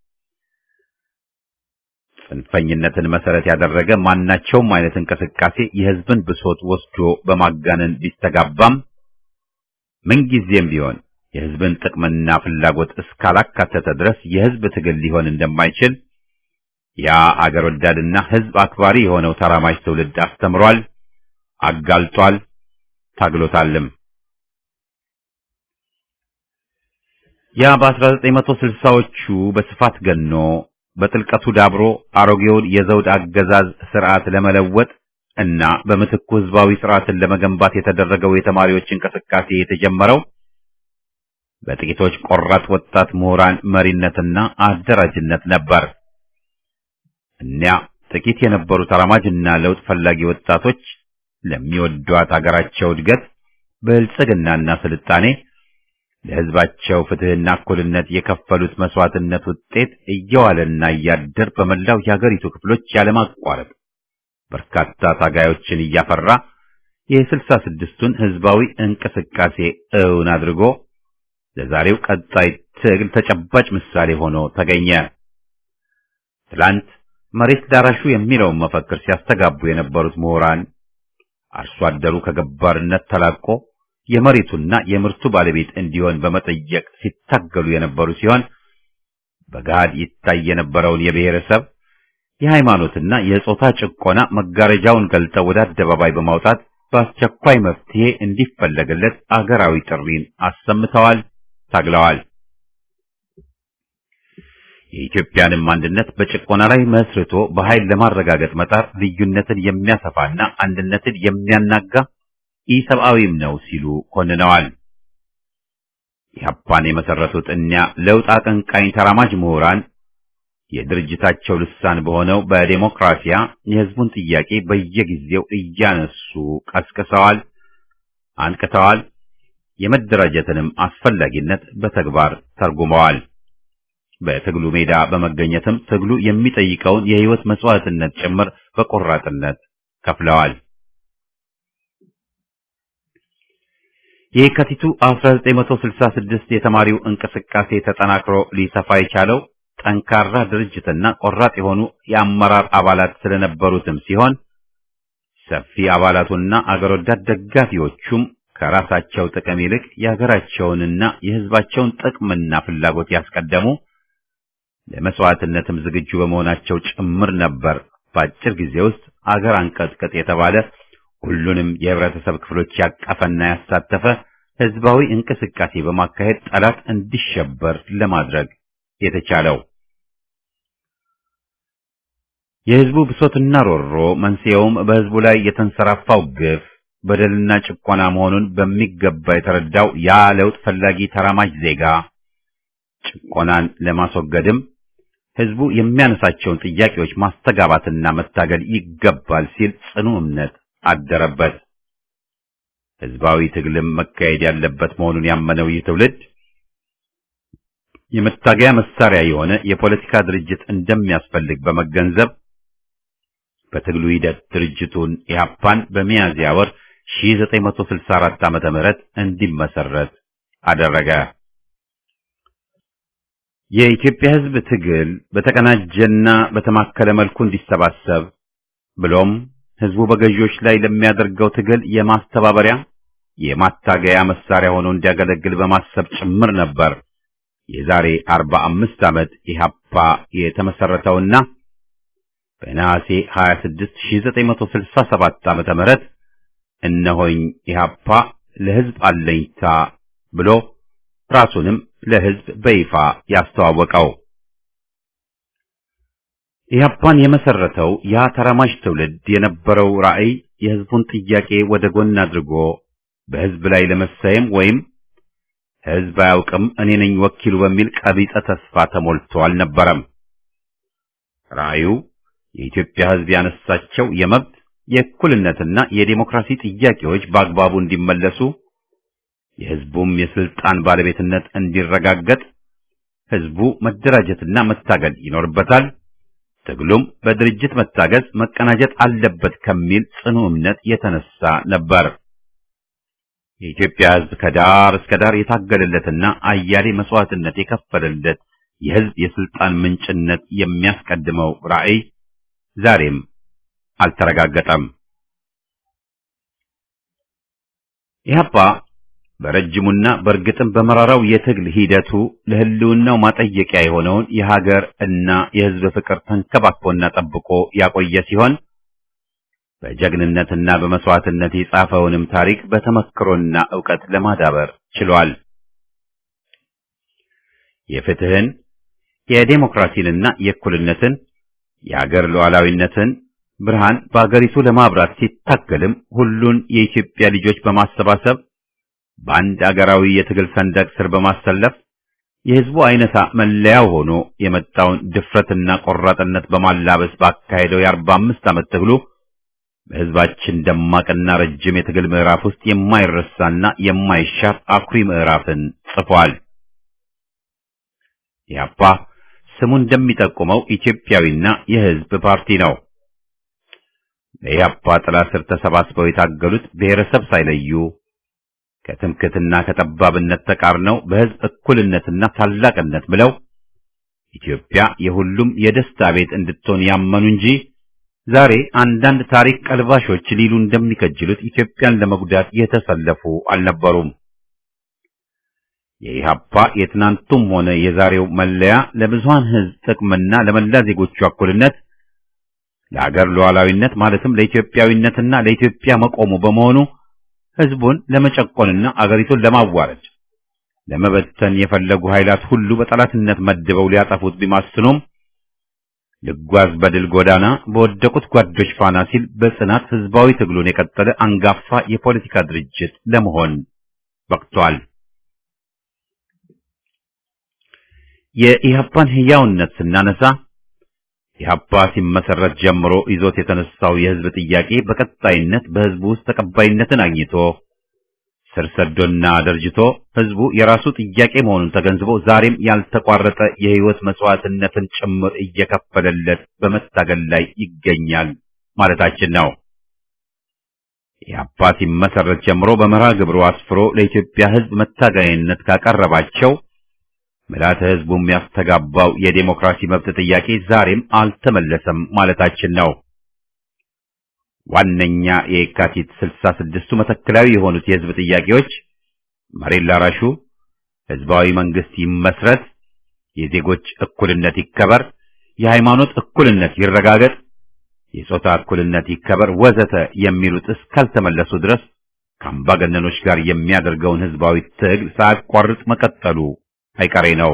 S1: ጽንፈኝነትን መሰረት ያደረገ ማናቸውም አይነት እንቅስቃሴ የህዝብን ብሶት ወስዶ በማጋነን ቢስተጋባም ምንጊዜም ቢሆን የህዝብን ጥቅምና ፍላጎት እስካላካተተ ድረስ የህዝብ ትግል ሊሆን እንደማይችል ያ አገር ወዳድና ህዝብ አክባሪ የሆነው ተራማጅ ትውልድ አስተምሯል፣ አጋልጧል፣ ታግሎታልም። ያ በ1960ዎቹ በስፋት ገኖ በጥልቀቱ ዳብሮ አሮጌውን የዘውድ አገዛዝ ስርዓት ለመለወጥ እና በምትኩ ህዝባዊ ስርዓትን ለመገንባት የተደረገው የተማሪዎች እንቅስቃሴ የተጀመረው በጥቂቶች ቆራጥ ወጣት ምሁራን መሪነትና አደራጅነት ነበር። እኒያ ጥቂት የነበሩ ተራማጅና ለውጥ ፈላጊ ወጣቶች ለሚወዷት አገራቸው እድገት፣ ብልጽግናና ስልጣኔ ለህዝባቸው ፍትህና እኩልነት የከፈሉት መስዋዕትነት ውጤት እየዋለና እያደር በመላው የሀገሪቱ ክፍሎች ያለማቋረጥ በርካታ ታጋዮችን እያፈራ የስልሳ ስድስቱን ህዝባዊ እንቅስቃሴ እውን አድርጎ ለዛሬው ቀጣይ ትግል ተጨባጭ ምሳሌ ሆኖ ተገኘ። ትላንት መሬት ዳራሹ የሚለውን መፈክር ሲያስተጋቡ የነበሩት ምሁራን አርሶ አደሩ ከገባርነት ተላቆ የመሬቱና የምርቱ ባለቤት እንዲሆን በመጠየቅ ሲታገሉ የነበሩ ሲሆን በገሃድ ይታይ የነበረውን የብሔረሰብ የሃይማኖትና የጾታ ጭቆና መጋረጃውን ገልጠው ወደ አደባባይ በማውጣት በአስቸኳይ መፍትሄ እንዲፈለግለት አገራዊ ጥሪን አሰምተዋል፣ ታግለዋል። የኢትዮጵያንም አንድነት በጭቆና ላይ መስርቶ በኃይል ለማረጋገጥ መጣር ልዩነትን የሚያሰፋና አንድነትን የሚያናጋ ኢሰብአዊም ነው ሲሉ ኮንነዋል። ኢህአፓን የመሰረቱት እኒያ ለውጥ አቀንቃኝ ተራማጅ ምሁራን የድርጅታቸው ልሳን በሆነው በዴሞክራሲያ የህዝቡን ጥያቄ በየጊዜው እያነሱ ቀስቅሰዋል፣ አንቅተዋል። የመደራጀትንም አስፈላጊነት በተግባር ተርጉመዋል። በትግሉ ሜዳ በመገኘትም ትግሉ የሚጠይቀውን የህይወት መስዋዕትነት ጭምር በቆራጥነት ከፍለዋል። የካቲቱ 1966 የተማሪው እንቅስቃሴ ተጠናክሮ ሊሰፋ የቻለው ጠንካራ ድርጅትና ቆራጥ የሆኑ የአመራር አባላት ስለነበሩትም ሲሆን ሰፊ አባላቱና አገር ወዳድ ደጋፊዎቹም ከራሳቸው ጥቅም ይልቅ የሀገራቸውንና የህዝባቸውን ጥቅምና ፍላጎት ያስቀደሙ ለመስዋዕትነትም ዝግጁ በመሆናቸው ጭምር ነበር። በአጭር ጊዜ ውስጥ አገር አንቀጥቅጥ የተባለ ሁሉንም የህብረተሰብ ክፍሎች ያቀፈና ያሳተፈ ህዝባዊ እንቅስቃሴ በማካሄድ ጠላት እንዲሸበር ለማድረግ የተቻለው። የህዝቡ ብሶትና ሮሮ መንስኤውም በህዝቡ ላይ የተንሰራፋው ግፍ በደልና ጭቆና መሆኑን በሚገባ የተረዳው ያ ለውጥ ፈላጊ ተራማጅ ዜጋ ጭቆናን ለማስወገድም ህዝቡ የሚያነሳቸውን ጥያቄዎች ማስተጋባትና መታገል ይገባል ሲል ጽኑ እምነት አደረበት። ህዝባዊ ትግልም መካሄድ ያለበት መሆኑን ያመነው ይህ ትውልድ የመታገያ መሳሪያ የሆነ የፖለቲካ ድርጅት እንደሚያስፈልግ በመገንዘብ በትግሉ ሂደት ድርጅቱን ኢህአፓን በሚያዝያ ወር 1964 ዓመተ ምህረት እንዲመሰረት አደረገ። የኢትዮጵያ ህዝብ ትግል በተቀናጀና በተማከለ መልኩ እንዲሰባሰብ ብሎም ህዝቡ በገዢዎች ላይ ለሚያደርገው ትግል የማስተባበሪያ የማታገያ መሳሪያ ሆኖ እንዲያገለግል በማሰብ ጭምር ነበር የዛሬ 45 ዓመት ኢህአፓ የተመሰረተውና በነሐሴ 26 1967 ዓመተ ምህረት እነሆኝ ኢህአፓ ለህዝብ አለኝታ ብሎ ራሱንም ለህዝብ በይፋ ያስተዋወቀው። ኢህአፓን የመሰረተው ያ ተራማጅ ትውልድ የነበረው ራዕይ የህዝቡን ጥያቄ ወደ ጎን አድርጎ በህዝብ ላይ ለመሳየም ወይም ህዝብ አያውቅም እኔ ነኝ ወኪሉ በሚል ቀቢጸ ተስፋ ተሞልቶ አልነበረም። ራዕዩ የኢትዮጵያ ህዝብ ያነሳቸው የመብት የእኩልነትና የዴሞክራሲ ጥያቄዎች በአግባቡ እንዲመለሱ የህዝቡም የስልጣን ባለቤትነት እንዲረጋገጥ ህዝቡ መደራጀትና መታገል ይኖርበታል። ትግሉም በድርጅት መታገዝ መቀናጀት አለበት ከሚል ጽኑ እምነት የተነሳ ነበር። የኢትዮጵያ ህዝብ ከዳር እስከ ዳር የታገለለትና አያሌ መስዋዕትነት የከፈለለት የህዝብ የስልጣን ምንጭነት የሚያስቀድመው ራዕይ ዛሬም አልተረጋገጠም። ኢህአፓ በረጅሙና በእርግጥም በመራራው የትግል ሂደቱ ለህልውናው ማጠየቂያ የሆነውን የሀገር እና የህዝብ ፍቅር ተንከባክቦና ጠብቆ ያቆየ ሲሆን በጀግንነትና በመስዋዕትነት የጻፈውንም ታሪክ በተመክሮና ዕውቀት ለማዳበር ችሏል። የፍትህን፣ የዴሞክራሲንና የእኩልነትን የአገር ሉዓላዊነትን ብርሃን በአገሪቱ ለማብራት ሲታገልም ሁሉን የኢትዮጵያ ልጆች በማሰባሰብ በአንድ አገራዊ የትግል ሰንደቅ ስር በማሰለፍ የህዝቡ አይነታ መለያው ሆኖ የመጣውን ድፍረትና ቆራጥነት በማላበስ ባካሄደው የአርባ አምስት ዓመት ትግሉ በህዝባችን ደማቅና ረጅም የትግል ምዕራፍ ውስጥ የማይረሳና የማይሻር አኩሪ ምዕራፍን ጽፏል። ኢህአፓ ስሙ እንደሚጠቁመው ኢትዮጵያዊና የህዝብ ፓርቲ ነው። በኢህአፓ ጥላ ስር ተሰባስበው የታገሉት ብሔረሰብ ሳይለዩ ከትምክትና ከጠባብነት ተቃርነው በህዝብ እኩልነትና ታላቅነት ብለው ኢትዮጵያ የሁሉም የደስታ ቤት እንድትሆን ያመኑ እንጂ ዛሬ አንዳንድ ታሪክ ቀልባሾች ሊሉ እንደሚከጅሉት ኢትዮጵያን ለመጉዳት የተሰለፉ አልነበሩም። የኢህአፓ የትናንቱም ሆነ የዛሬው መለያ ለብዙሃን ህዝብ ጥቅምና ለመላ ዜጎቹ እኩልነት፣ ለአገር ሉዓላዊነት ማለትም ለኢትዮጵያዊነትና ለኢትዮጵያ መቆሙ በመሆኑ ህዝቡን ለመጨቆንና አገሪቱን ለማዋረድ ለመበተን የፈለጉ ኃይላት ሁሉ በጠላትነት መድበው ሊያጠፉት ቢማስኑም ልጓዝ በድል ጎዳና በወደቁት ጓዶች ፋና ሲል በጽናት ህዝባዊ ትግሉን የቀጠለ አንጋፋ የፖለቲካ ድርጅት ለመሆን በቅቷል። የኢህአፓን ህያውነት ስናነሳ ኢህአፓ ሲመሰረት ጀምሮ ይዞት የተነሳው የህዝብ ጥያቄ በቀጣይነት በህዝቡ ውስጥ ተቀባይነትን አግኝቶ ስር ሰዶና ደርጅቶ ህዝቡ የራሱ ጥያቄ መሆኑን ተገንዝቦ ዛሬም ያልተቋረጠ የህይወት መስዋዕትነትን ጭምር እየከፈለለት በመታገል ላይ ይገኛል ማለታችን ነው። ኢህአፓ ሲመሰረት ጀምሮ በመርሃ ግብሩ አስፍሮ ለኢትዮጵያ ህዝብ መታገያነት ካቀረባቸው ምልዓተ ህዝቡ የሚያስተጋባው የዴሞክራሲ መብት ጥያቄ ዛሬም አልተመለሰም ማለታችን ነው። ዋነኛ የካቲት ስልሳ ስድስቱ መተከላዊ የሆኑት የህዝብ ጥያቄዎች መሬት ላራሹ፣ ህዝባዊ መንግስት ይመስረት፣ የዜጎች እኩልነት ይከበር፣ የሃይማኖት እኩልነት ይረጋገጥ፣ የጾታ እኩልነት ይከበር ወዘተ የሚሉት እስካልተመለሱ ድረስ ከአምባገነኖች ጋር የሚያደርገውን ህዝባዊ ትግል ሳያቋርጥ መቀጠሉ አይቀሬ ነው።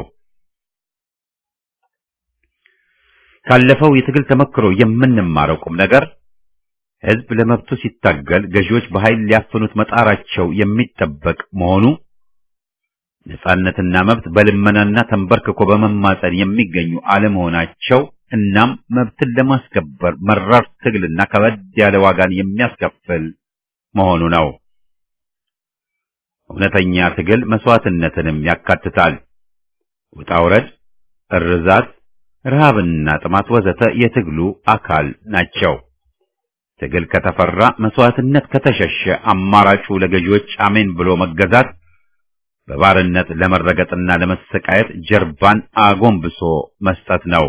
S1: ካለፈው የትግል ተመክሮ የምንማረው ቁም ነገር ህዝብ ለመብቱ ሲታገል ገዢዎች በኃይል ሊያፍኑት መጣራቸው የሚጠበቅ መሆኑ ነጻነትና መብት በልመናና ተንበርክኮ በመማጸን የሚገኙ አለመሆናቸው እናም መብትን ለማስከበር መራር ትግልና ከበድ ያለ ዋጋን የሚያስከፍል መሆኑ ነው። እውነተኛ ትግል መስዋዕትነትንም ያካትታል። ውጣ ውረድ፣ እርዛት፣ ረሃብና ጥማት ወዘተ የትግሉ አካል ናቸው። ትግል ከተፈራ መስዋዕትነት ከተሸሸ አማራጩ ለገዢዎች አሜን ብሎ መገዛት በባርነት ለመረገጥና ለመሰቃየት ጀርባን አጎንብሶ መስጠት ነው።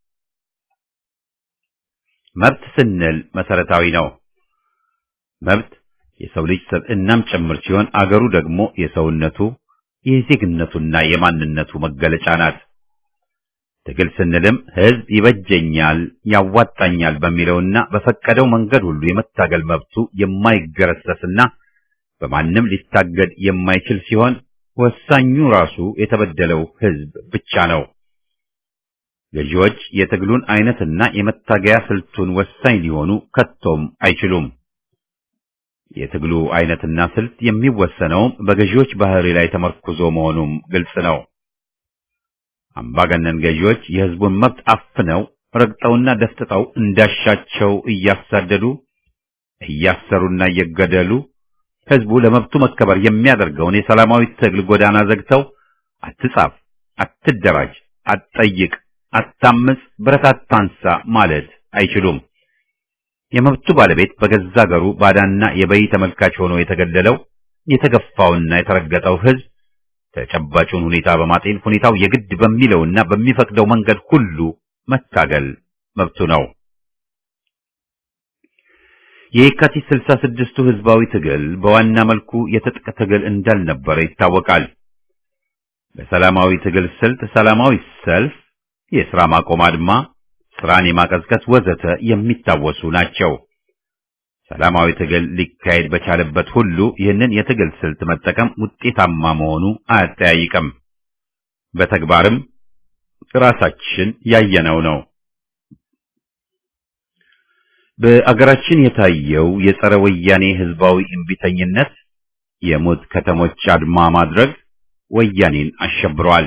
S1: መብት ስንል መሰረታዊ ነው። መብት የሰው ልጅ ሰብዕናም ጭምር ሲሆን አገሩ ደግሞ የሰውነቱ የዜግነቱና የማንነቱ መገለጫ ናት። ትግል ስንልም ህዝብ ይበጀኛል፣ ያዋጣኛል በሚለውና በፈቀደው መንገድ ሁሉ የመታገል መብቱ የማይገረሰስና በማንም ሊታገድ የማይችል ሲሆን ወሳኙ ራሱ የተበደለው ህዝብ ብቻ ነው። ገዢዎች የትግሉን አይነትና የመታገያ ስልቱን ወሳኝ ሊሆኑ ከቶም አይችሉም። የትግሉ አይነትና ስልት የሚወሰነውም በገዢዎች ባህሪ ላይ ተመርኩዞ መሆኑም ግልጽ ነው። አምባገነን ገዢዎች የህዝቡን መብት አፍነው ረግጠውና ደፍጥጠው እንዳሻቸው እያሳደዱ እያሰሩና እየገደሉ ህዝቡ ለመብቱ መከበር የሚያደርገውን የሰላማዊ ትግል ጎዳና ዘግተው አትጻፍ፣ አትደራጅ፣ አትጠይቅ፣ አታምጽ፣ ብረት አታንሳ ማለት አይችሉም። የመብቱ ባለቤት በገዛ አገሩ ባዳና የበይ ተመልካች ሆኖ የተገደለው የተገፋውና የተረገጠው ህዝብ ተጨባጩን ሁኔታ በማጤን ሁኔታው የግድ በሚለውና በሚፈቅደው መንገድ ሁሉ መታገል መብቱ ነው። የየካቲት ስልሳ ስድስቱ ህዝባዊ ትግል በዋና መልኩ የትጥቅ ትግል እንዳልነበረ ይታወቃል። በሰላማዊ ትግል ስልት ሰላማዊ ሰልፍ፣ የሥራ ማቆም አድማ፣ ስራን የማቀዝቀዝ ወዘተ የሚታወሱ ናቸው። ሰላማዊ ትግል ሊካሄድ በቻለበት ሁሉ ይህንን የትግል ስልት መጠቀም ውጤታማ መሆኑ አያጠያይቅም። በተግባርም ራሳችን ያየነው ነው። በአገራችን የታየው የጸረ ወያኔ ህዝባዊ እምቢተኝነት የሞት ከተሞች አድማ ማድረግ ወያኔን አሸብሯል።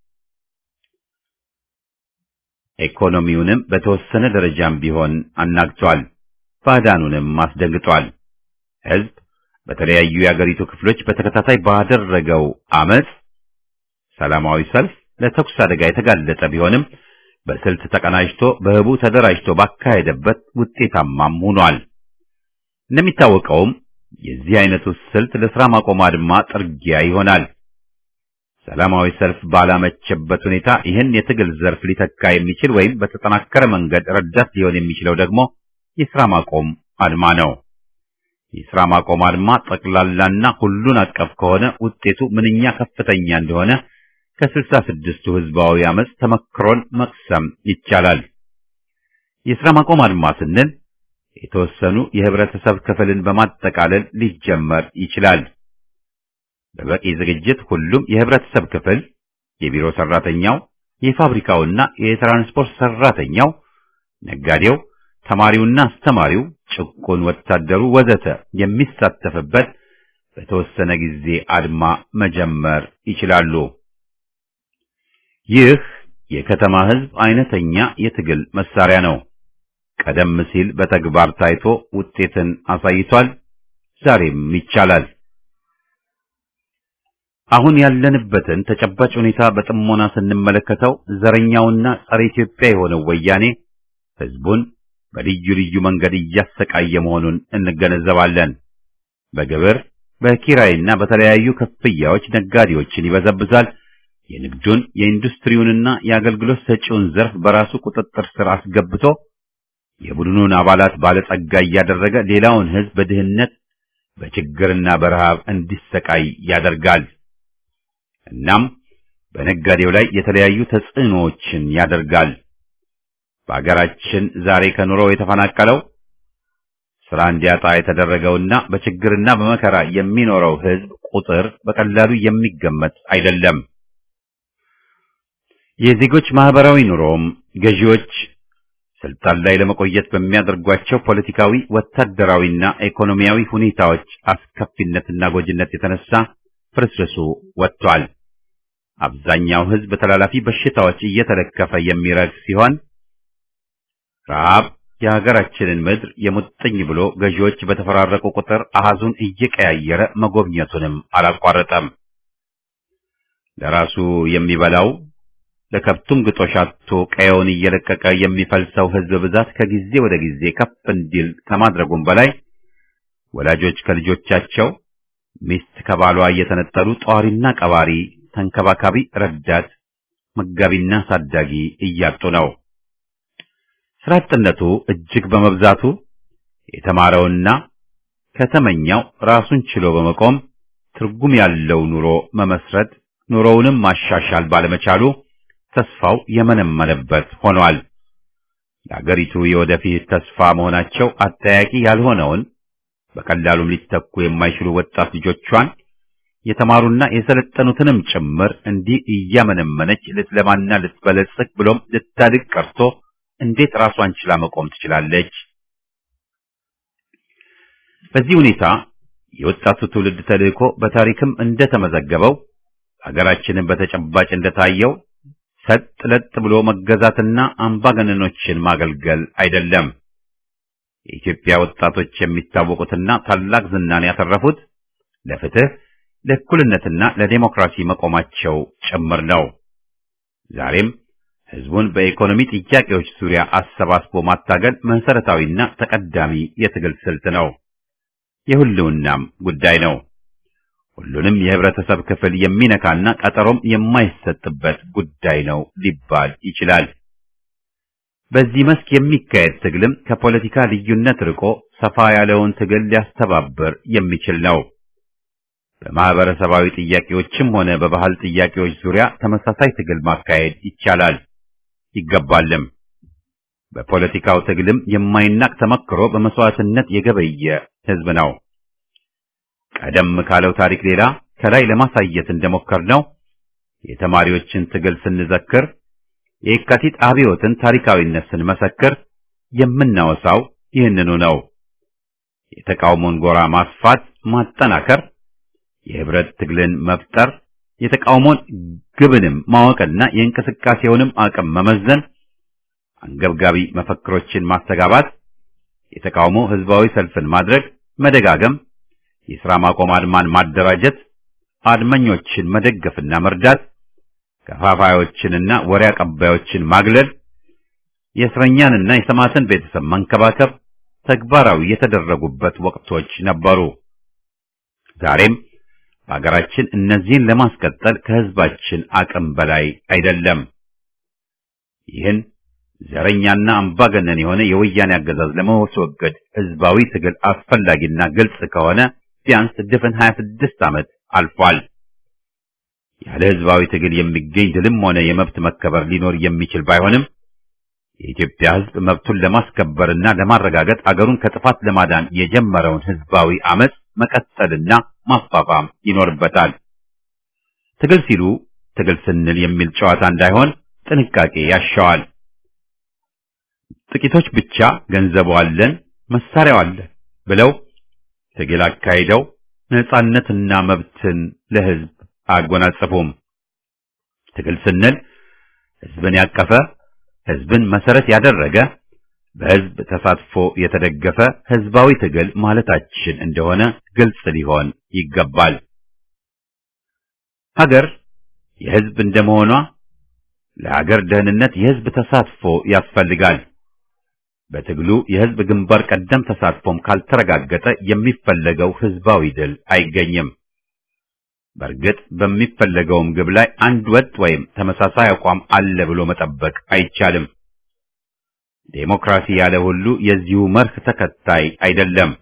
S1: ኢኮኖሚውንም በተወሰነ ደረጃም ቢሆን አናግቷል። ባዕዳኑንም አስደንግጧል። ህዝብ በተለያዩ የአገሪቱ ክፍሎች በተከታታይ ባደረገው አመጽ፣ ሰላማዊ ሰልፍ ለተኩስ አደጋ የተጋለጠ ቢሆንም በስልት ተቀናጅቶ በህቡ ተደራጅቶ ባካሄደበት ውጤታማም ሆኗል። እንደሚታወቀውም የዚህ አይነቱ ስልት ለስራ ማቆም አድማ ጥርጊያ ይሆናል። ሰላማዊ ሰልፍ ባላመቸበት ሁኔታ ይህን የትግል ዘርፍ ሊተካ የሚችል ወይም በተጠናከረ መንገድ ረዳት ሊሆን የሚችለው ደግሞ የስራ ማቆም አድማ ነው። የስራ ማቆም አድማ ጠቅላላና ሁሉን አቀፍ ከሆነ ውጤቱ ምንኛ ከፍተኛ እንደሆነ ከስልሳ ስድስቱ ህዝባዊ አመፅ ተመክሮን መቅሰም ይቻላል። የስራ ማቆም አድማ ስንል የተወሰኑ የህብረተሰብ ክፍልን በማጠቃለል ሊጀመር ይችላል። በበቂ ዝግጅት ሁሉም የህብረተሰብ ክፍል የቢሮ ሰራተኛው፣ የፋብሪካውና የትራንስፖርት ሰራተኛው፣ ነጋዴው፣ ተማሪውና አስተማሪው፣ ጭቁን ወታደሩ ወዘተ የሚሳተፍበት በተወሰነ ጊዜ አድማ መጀመር ይችላሉ። ይህ የከተማ ህዝብ አይነተኛ የትግል መሳሪያ ነው። ቀደም ሲል በተግባር ታይቶ ውጤትን አሳይቷል። ዛሬም ይቻላል። አሁን ያለንበትን ተጨባጭ ሁኔታ በጥሞና ስንመለከተው ዘረኛውና ጸረ ኢትዮጵያ የሆነው ወያኔ ህዝቡን በልዩ ልዩ መንገድ እያሰቃየ መሆኑን እንገነዘባለን። በግብር በኪራይና በተለያዩ ክፍያዎች ነጋዴዎችን ይበዘብዛል። የንግዱን የኢንዱስትሪውንና የአገልግሎት ሰጪውን ዘርፍ በራሱ ቁጥጥር ስር አስገብቶ የቡድኑን አባላት ባለጸጋ እያደረገ ሌላውን ህዝብ በድህነት በችግርና በረሃብ እንዲሰቃይ ያደርጋል። እናም በነጋዴው ላይ የተለያዩ ተጽዕኖዎችን ያደርጋል። በአገራችን ዛሬ ከኑሮው የተፈናቀለው ስራ እንዲያጣ የተደረገውና በችግርና በመከራ የሚኖረው ህዝብ ቁጥር በቀላሉ የሚገመት አይደለም። የዜጎች ማህበራዊ ኑሮም ገዢዎች ስልጣን ላይ ለመቆየት በሚያደርጓቸው ፖለቲካዊ፣ ወታደራዊና ኢኮኖሚያዊ ሁኔታዎች አስከፊነትና ጎጂነት የተነሳ ፍርስርሱ ወጥቷል። አብዛኛው ህዝብ ተላላፊ በሽታዎች እየተለከፈ የሚረግ ሲሆን ረሃብ የሀገራችንን ምድር የሙጥኝ ብሎ ገዢዎች በተፈራረቁ ቁጥር አሃዙን እየቀያየረ መጎብኘቱንም አላቋረጠም። ለራሱ የሚበላው ለከብቱም ግጦሽ አጥቶ ቀየውን እየለቀቀ የሚፈልሰው ህዝብ ብዛት ከጊዜ ወደ ጊዜ ከፍ እንዲል ከማድረጉም በላይ ወላጆች ከልጆቻቸው፣ ሚስት ከባሏ እየተነጠሉ ጧሪና ቀባሪ፣ ተንከባካቢ፣ ረዳት፣ መጋቢና ሳዳጊ እያጡ ነው። ስራ አጥነቱ እጅግ በመብዛቱ የተማረውና ከተመኛው ራሱን ችሎ በመቆም ትርጉም ያለው ኑሮ መመስረት ኑሮውንም ማሻሻል ባለመቻሉ ተስፋው የመነመነበት ሆኗል። ለአገሪቱ የወደፊት ተስፋ መሆናቸው አጠያቂ ያልሆነውን በቀላሉም ሊተኩ የማይችሉ ወጣት ልጆቿን የተማሩና የሰለጠኑትንም ጭምር እንዲህ እያመነመነች ልትለማና ልትበለጽግ ብሎም ልታድግ ቀርቶ እንዴት ራሷን ችላ መቆም ትችላለች? በዚህ ሁኔታ የወጣቱ ትውልድ ተልእኮ በታሪክም እንደተመዘገበው ሀገራችንን በተጨባጭ እንደታየው ሰጥ ለጥ ብሎ መገዛትና አምባገነኖችን ማገልገል አይደለም። የኢትዮጵያ ወጣቶች የሚታወቁትና ታላቅ ዝናን ያተረፉት ለፍትህ፣ ለእኩልነትና ለዴሞክራሲ መቆማቸው ጭምር ነው። ዛሬም ህዝቡን በኢኮኖሚ ጥያቄዎች ዙሪያ አሰባስቦ ማታገል መሰረታዊና ተቀዳሚ የትግል ስልት ነው። የሁሉናም ጉዳይ ነው። ሁሉንም የህብረተሰብ ክፍል የሚነካና ቀጠሮም የማይሰጥበት ጉዳይ ነው ሊባል ይችላል። በዚህ መስክ የሚካሄድ ትግልም ከፖለቲካ ልዩነት ርቆ ሰፋ ያለውን ትግል ሊያስተባብር የሚችል ነው። በማህበረሰባዊ ጥያቄዎችም ሆነ በባህል ጥያቄዎች ዙሪያ ተመሳሳይ ትግል ማካሄድ ይቻላል ይገባልም። በፖለቲካው ትግልም የማይናቅ ተመክሮ በመስዋዕትነት የገበየ ህዝብ ነው። ቀደም ካለው ታሪክ ሌላ ከላይ ለማሳየት እንደሞከርነው የተማሪዎችን ትግል ስንዘክር፣ የየካቲት አብዮትን ታሪካዊነት ስንመሰክር የምናወሳው ይህንኑ ነው። የተቃውሞን ጎራ ማስፋት፣ ማጠናከር፣ የህብረት ትግልን መፍጠር፣ የተቃውሞን ግብንም ማወቅና የእንቅስቃሴውንም አቅም መመዘን፣ አንገብጋቢ መፈክሮችን ማስተጋባት፣ የተቃውሞ ህዝባዊ ሰልፍን ማድረግ፣ መደጋገም የሥራ ማቆም አድማን ማደራጀት፣ አድመኞችን መደገፍና መርዳት፣ ከፋፋዮችንና ወሬ አቀባዮችን ማግለል፣ የእስረኛንና የሰማዕትን ቤተሰብ መንከባከብ ተግባራዊ የተደረጉበት ወቅቶች ነበሩ። ዛሬም በሀገራችን እነዚህን ለማስቀጠል ከህዝባችን አቅም በላይ አይደለም። ይህን ዘረኛና አምባገነን የሆነ የወያኔ አገዛዝ ለማስወገድ ህዝባዊ ትግል አስፈላጊና ግልጽ ከሆነ ቢያንስ ድፍን 26 ዓመት አልፏል። ያለ ህዝባዊ ትግል የሚገኝ ድልም ሆነ የመብት መከበር ሊኖር የሚችል ባይሆንም የኢትዮጵያ ህዝብ መብቱን ለማስከበርና ለማረጋገጥ አገሩን ከጥፋት ለማዳን የጀመረውን ህዝባዊ አመጽ መቀጠልና ማፋፋም ይኖርበታል። ትግል ሲሉ ትግል ስንል የሚል ጨዋታ እንዳይሆን ጥንቃቄ ያሻዋል። ጥቂቶች ብቻ ገንዘቡ አለን፣ መሳሪያው አለን ብለው ትግል አካሂደው ነጻነትና መብትን ለህዝብ አያጎናጽፉም። ትግል ስንል ህዝብን ያቀፈ ህዝብን መሰረት ያደረገ በህዝብ ተሳትፎ የተደገፈ ህዝባዊ ትግል ማለታችን እንደሆነ ግልጽ ሊሆን ይገባል። ሀገር የህዝብ እንደመሆኗ ለሀገር ደህንነት የህዝብ ተሳትፎ ያስፈልጋል። በትግሉ የህዝብ ግንባር ቀደም ተሳትፎም ካልተረጋገጠ የሚፈለገው ህዝባዊ ድል አይገኝም። በእርግጥ በሚፈለገውም ግብ ላይ አንድ ወጥ ወይም ተመሳሳይ አቋም አለ ብሎ መጠበቅ አይቻልም። ዴሞክራሲ ያለ ሁሉ የዚሁ መርህ ተከታይ አይደለም።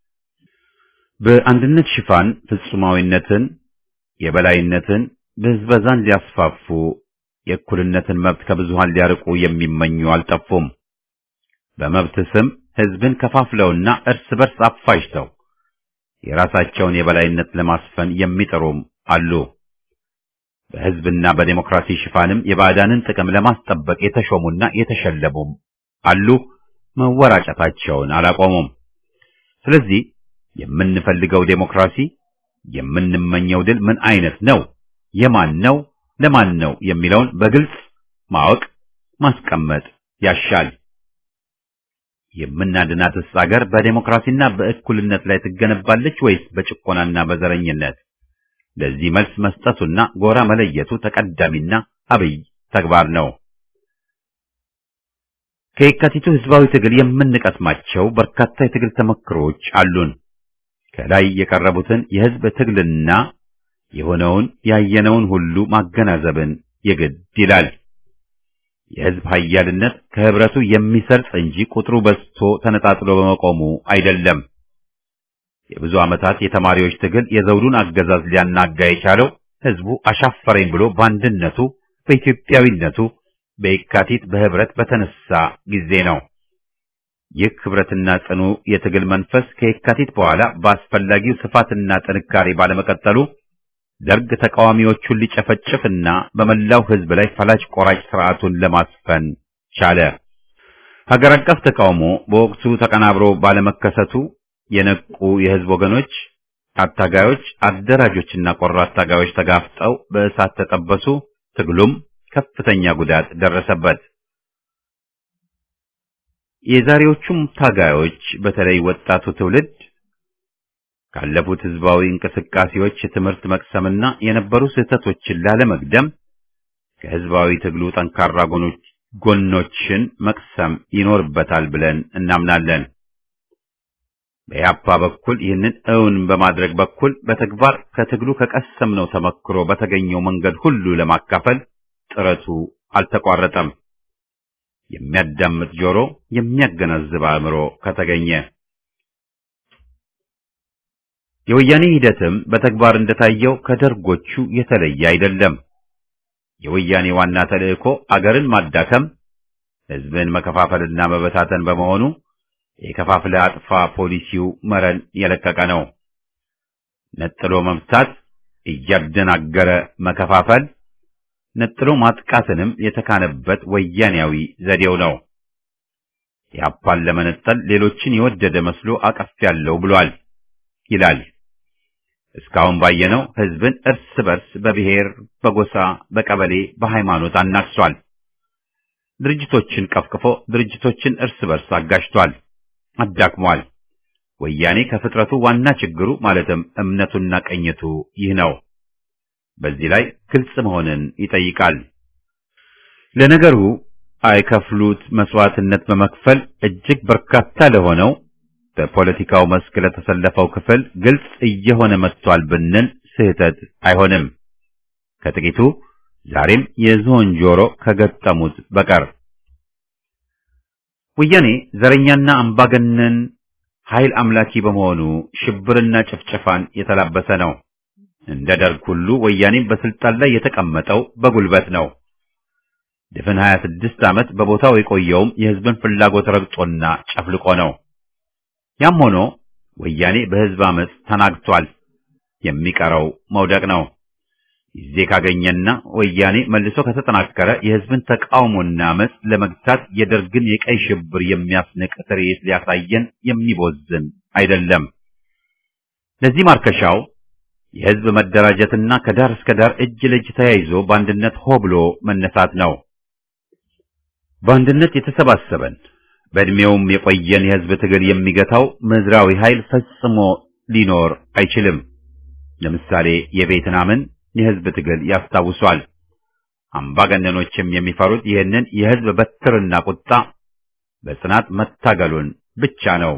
S1: በአንድነት ሽፋን ፍጹማዊነትን፣ የበላይነትን፣ ብዝበዛን ሊያስፋፉ የእኩልነትን መብት ከብዙሃን ሊያርቁ የሚመኙ አልጠፉም። በመብት ስም ህዝብን ከፋፍለውና እርስ በርስ አፋጅተው የራሳቸውን የበላይነት ለማስፈን የሚጥሩም አሉ። በህዝብና በዴሞክራሲ ሽፋንም የባዕዳንን ጥቅም ለማስጠበቅ የተሾሙና የተሸለሙም አሉ። መወራጨታቸውን አላቆሙም። ስለዚህ የምንፈልገው ዴሞክራሲ፣ የምንመኘው ድል ምን አይነት ነው፣ የማን ነው፣ ለማን ነው የሚለውን በግልጽ ማወቅ ማስቀመጥ ያሻል። የምናድናትስ አገር በዴሞክራሲና በእኩልነት ላይ ትገነባለች ወይስ በጭቆናና በዘረኝነት? ለዚህ መልስ መስጠቱና ጎራ መለየቱ ተቀዳሚና አብይ ተግባር ነው። ከየካቲቱ ህዝባዊ ትግል የምንቀስማቸው በርካታ የትግል ተመክሮች አሉን። ከላይ የቀረቡትን የህዝብ ትግልና የሆነውን ያየነውን ሁሉ ማገናዘብን የግድ ይላል። የህዝብ ኃያልነት ከህብረቱ የሚሰርጽ እንጂ ቁጥሩ በዝቶ ተነጣጥሎ በመቆሙ አይደለም። የብዙ ዓመታት የተማሪዎች ትግል የዘውዱን አገዛዝ ሊያናጋ የቻለው ህዝቡ አሻፈረኝ ብሎ በአንድነቱ በኢትዮጵያዊነቱ በየካቲት በህብረት በተነሳ ጊዜ ነው። ይህ ህብረትና ጽኑ የትግል መንፈስ ከየካቲት በኋላ በአስፈላጊው ስፋትና ጥንካሬ ባለመቀጠሉ ደርግ ተቃዋሚዎቹን ሊጨፈጭፍና በመላው ህዝብ ላይ ፈላጭ ቆራጭ ስርዓቱን ለማስፈን ቻለ። ሀገር አቀፍ ተቃውሞ በወቅቱ ተቀናብሮ ባለመከሰቱ የነቁ የህዝብ ወገኖች፣ አታጋዮች፣ አደራጆችና ቆራጥ ታጋዮች ተጋፍጠው በእሳት ተጠበሱ። ትግሉም ከፍተኛ ጉዳት ደረሰበት። የዛሬዎቹም ታጋዮች በተለይ ወጣቱ ትውልድ ካለፉት ህዝባዊ እንቅስቃሴዎች ትምህርት መቅሰምና የነበሩ ስህተቶችን ላለመግደም ከህዝባዊ ትግሉ ጠንካራ ጎኖች ጎኖችን መቅሰም ይኖርበታል ብለን እናምናለን። በያፓ በኩል ይህንን እውን በማድረግ በኩል በተግባር ከትግሉ ከቀሰምነው ተመክሮ በተገኘው መንገድ ሁሉ ለማካፈል ጥረቱ አልተቋረጠም። የሚያዳምጥ ጆሮ፣ የሚያገናዝብ አእምሮ ከተገኘ የወያኔ ሂደትም በተግባር እንደታየው ከደርጎቹ የተለየ አይደለም። የወያኔ ዋና ተልእኮ አገርን ማዳከም፣ ህዝብን መከፋፈልና መበታተን በመሆኑ የከፋፍለ አጥፋ ፖሊሲው መረን የለቀቀ ነው። ነጥሎ መምታት፣ እያደናገረ መከፋፈል፣ ነጥሎ ማጥቃትንም የተካነበት ወያኔያዊ ዘዴው ነው። ያፓን ለመነጠል ሌሎችን የወደደ መስሎ አቀፍ ያለው ብሏል ይላል። እስካሁን ባየነው ህዝብን እርስ በርስ በብሔር፣ በጎሳ፣ በቀበሌ፣ በሃይማኖት አናክሷል። ድርጅቶችን ቀፍቅፎ ድርጅቶችን እርስ በርስ አጋጭቷል፣ አዳክሟል። ወያኔ ከፍጥረቱ ዋና ችግሩ ማለትም እምነቱና ቀኝቱ ይህ ነው። በዚህ ላይ ግልጽ መሆንን ይጠይቃል። ለነገሩ አይከፍሉት መስዋዕትነት በመክፈል እጅግ በርካታ ለሆነው በፖለቲካው መስክ ለተሰለፈው ክፍል ግልጽ እየሆነ መጥቷል ብንል ስህተት አይሆንም። ከጥቂቱ ዛሬም የዝሆን ጆሮ ከገጠሙት በቀር ወያኔ ዘረኛና አምባገነን ኃይል አምላኪ በመሆኑ ሽብርና ጭፍጨፋን የተላበሰ ነው። እንደ ደርግ ሁሉ ወያኔም በስልጣን ላይ የተቀመጠው በጉልበት ነው። ድፍን 26 ዓመት በቦታው የቆየውም የህዝብን ፍላጎት ረግጦና ጨፍልቆ ነው። ያም ሆኖ ወያኔ በህዝብ አመፅ ተናግቷል። የሚቀረው መውደቅ ነው። ጊዜ ካገኘና ወያኔ መልሶ ከተጠናከረ የህዝብን ተቃውሞና አመፅ ለመግታት የደርግን የቀይ ሽብር የሚያስንቅ ትርኢት ሊያሳየን የሚቦዝን አይደለም። ለዚህ ማርከሻው የህዝብ መደራጀትና ከዳር እስከ ዳር እጅ ለእጅ ተያይዞ በአንድነት ሆ ብሎ መነሳት ነው። በአንድነት የተሰባሰበን በእድሜውም የቆየን የህዝብ ትግል የሚገታው ምድራዊ ኃይል ፈጽሞ ሊኖር አይችልም። ለምሳሌ የቬትናምን የህዝብ ትግል ያስታውሷል። አምባገነኖችም የሚፈሩት ይህንን የህዝብ በትርና ቁጣ በጽናት መታገሉን ብቻ ነው።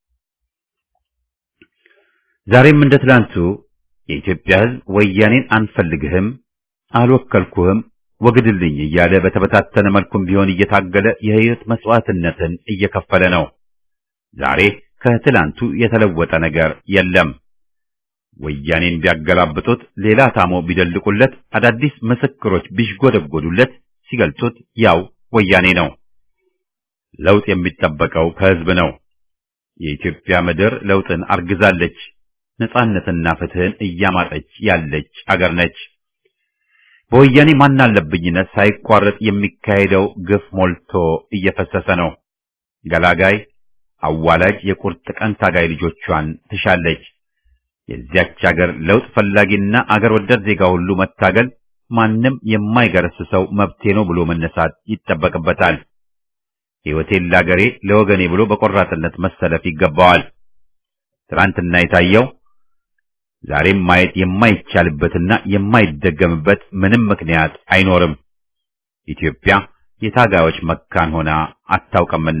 S1: ዛሬም እንደ ትላንቱ የኢትዮጵያ ህዝብ ወያኔን አንፈልግህም፣ አልወከልኩህም፣ ወግድልኝ እያለ በተበታተነ መልኩም ቢሆን እየታገለ የህይወት መስዋዕትነትን እየከፈለ ነው። ዛሬ ከትላንቱ የተለወጠ ነገር የለም። ወያኔን ቢያገላብጡት፣ ሌላ ታሞ ቢደልቁለት፣ አዳዲስ ምስክሮች ቢሽጎደጎዱለት፣ ሲገልጹት ያው ወያኔ ነው። ለውጥ የሚጠበቀው ከህዝብ ነው። የኢትዮጵያ ምድር ለውጥን አርግዛለች። ነጻነትና ፍትህን እያማጠች ያለች አገር ነች። በወያኔ ማናለብኝነት ሳይቋረጥ የሚካሄደው ግፍ ሞልቶ እየፈሰሰ ነው። ገላጋይ አዋላጅ የቁርጥ ቀን ታጋይ ልጆቿን ትሻለች። የዚያች አገር ለውጥ ፈላጊና አገር ወዳድ ዜጋ ሁሉ መታገል ማንም የማይገረስሰው መብቴ ነው ብሎ መነሳት ይጠበቅበታል። ሕይወቴን ለአገሬ ለወገኔ ብሎ በቆራጥነት መሰለፍ ይገባዋል። ትናንትና የታየው ዛሬም ማየት የማይቻልበትና የማይደገምበት ምንም ምክንያት አይኖርም። ኢትዮጵያ የታጋዮች መካን ሆና አታውቅምና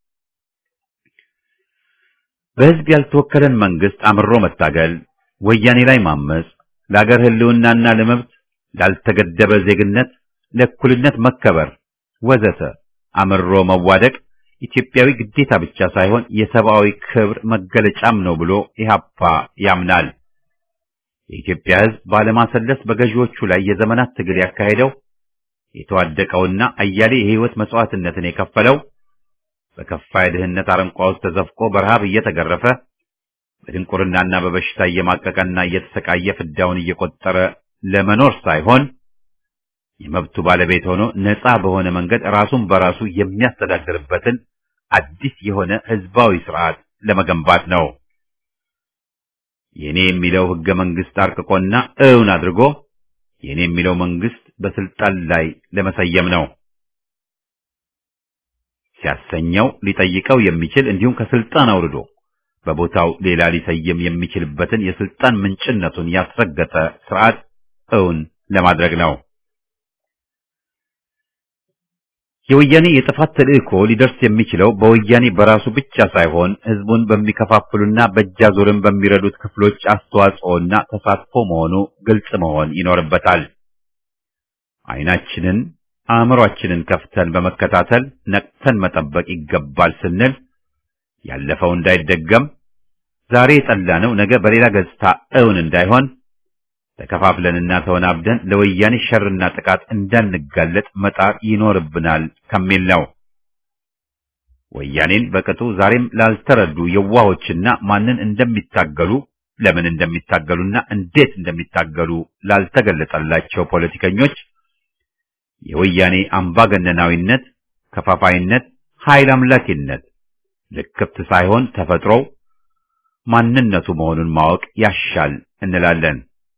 S1: በሕዝብ ያልተወከለን መንግስት አምሮ መታገል፣ ወያኔ ላይ ማመጽ፣ ለአገር ህልውናና ለመብት ላልተገደበ ዜግነት፣ ለእኩልነት መከበር ወዘተ አምሮ መዋደቅ ኢትዮጵያዊ ግዴታ ብቻ ሳይሆን የሰብአዊ ክብር መገለጫም ነው ብሎ ኢህአፓ ያምናል። የኢትዮጵያ ሕዝብ ባለማሰለስ በገዢዎቹ ላይ የዘመናት ትግል ያካሄደው የተዋደቀውና አያሌ የህይወት መስዋዕትነትን የከፈለው በከፋ የድህነት አረንቋ ውስጥ ተዘፍቆ በረሃብ እየተገረፈ በድንቁርናና በበሽታ እየማቀቀና እየተሰቃየ ፍዳውን እየቆጠረ ለመኖር ሳይሆን የመብቱ ባለቤት ሆኖ ነፃ በሆነ መንገድ ራሱን በራሱ የሚያስተዳድርበትን አዲስ የሆነ ህዝባዊ ስርዓት ለመገንባት ነው። የኔ የሚለው ህገ መንግስት አርቅቆና እውን አድርጎ የኔ የሚለው መንግስት በስልጣን ላይ ለመሰየም ነው። ሲያሰኘው ሊጠይቀው የሚችል እንዲሁም ከስልጣን አውርዶ በቦታው ሌላ ሊሰየም የሚችልበትን የስልጣን ምንጭነቱን ያስረገጠ ስርዓት እውን ለማድረግ ነው። የወያኔ የጥፋት ተልእኮ ሊደርስ የሚችለው በወያኔ በራሱ ብቻ ሳይሆን ህዝቡን በሚከፋፍሉና በእጃዙርን በሚረዱት ክፍሎች አስተዋጽኦና ተሳትፎ መሆኑ ግልጽ መሆን ይኖርበታል። አይናችንን አእምሯችንን ከፍተን በመከታተል ነቅተን መጠበቅ ይገባል ስንል ያለፈው እንዳይደገም ዛሬ የጠላነው ነገ በሌላ ገጽታ እውን እንዳይሆን ተከፋፍለንና ተወናብደን ለወያኔ ሸርና ጥቃት እንዳንጋለጥ መጣር ይኖርብናል ከሚል ነው። ወያኔን በቅጡ ዛሬም ላልተረዱ የዋሆችና ማንን እንደሚታገሉ ለምን እንደሚታገሉና እንዴት እንደሚታገሉ ላልተገለጸላቸው ፖለቲከኞች የወያኔ አምባገነናዊነት፣ ከፋፋይነት፣ ኃይል አምላኪነት ልክፍት ሳይሆን ተፈጥሮው ማንነቱ መሆኑን ማወቅ ያሻል እንላለን።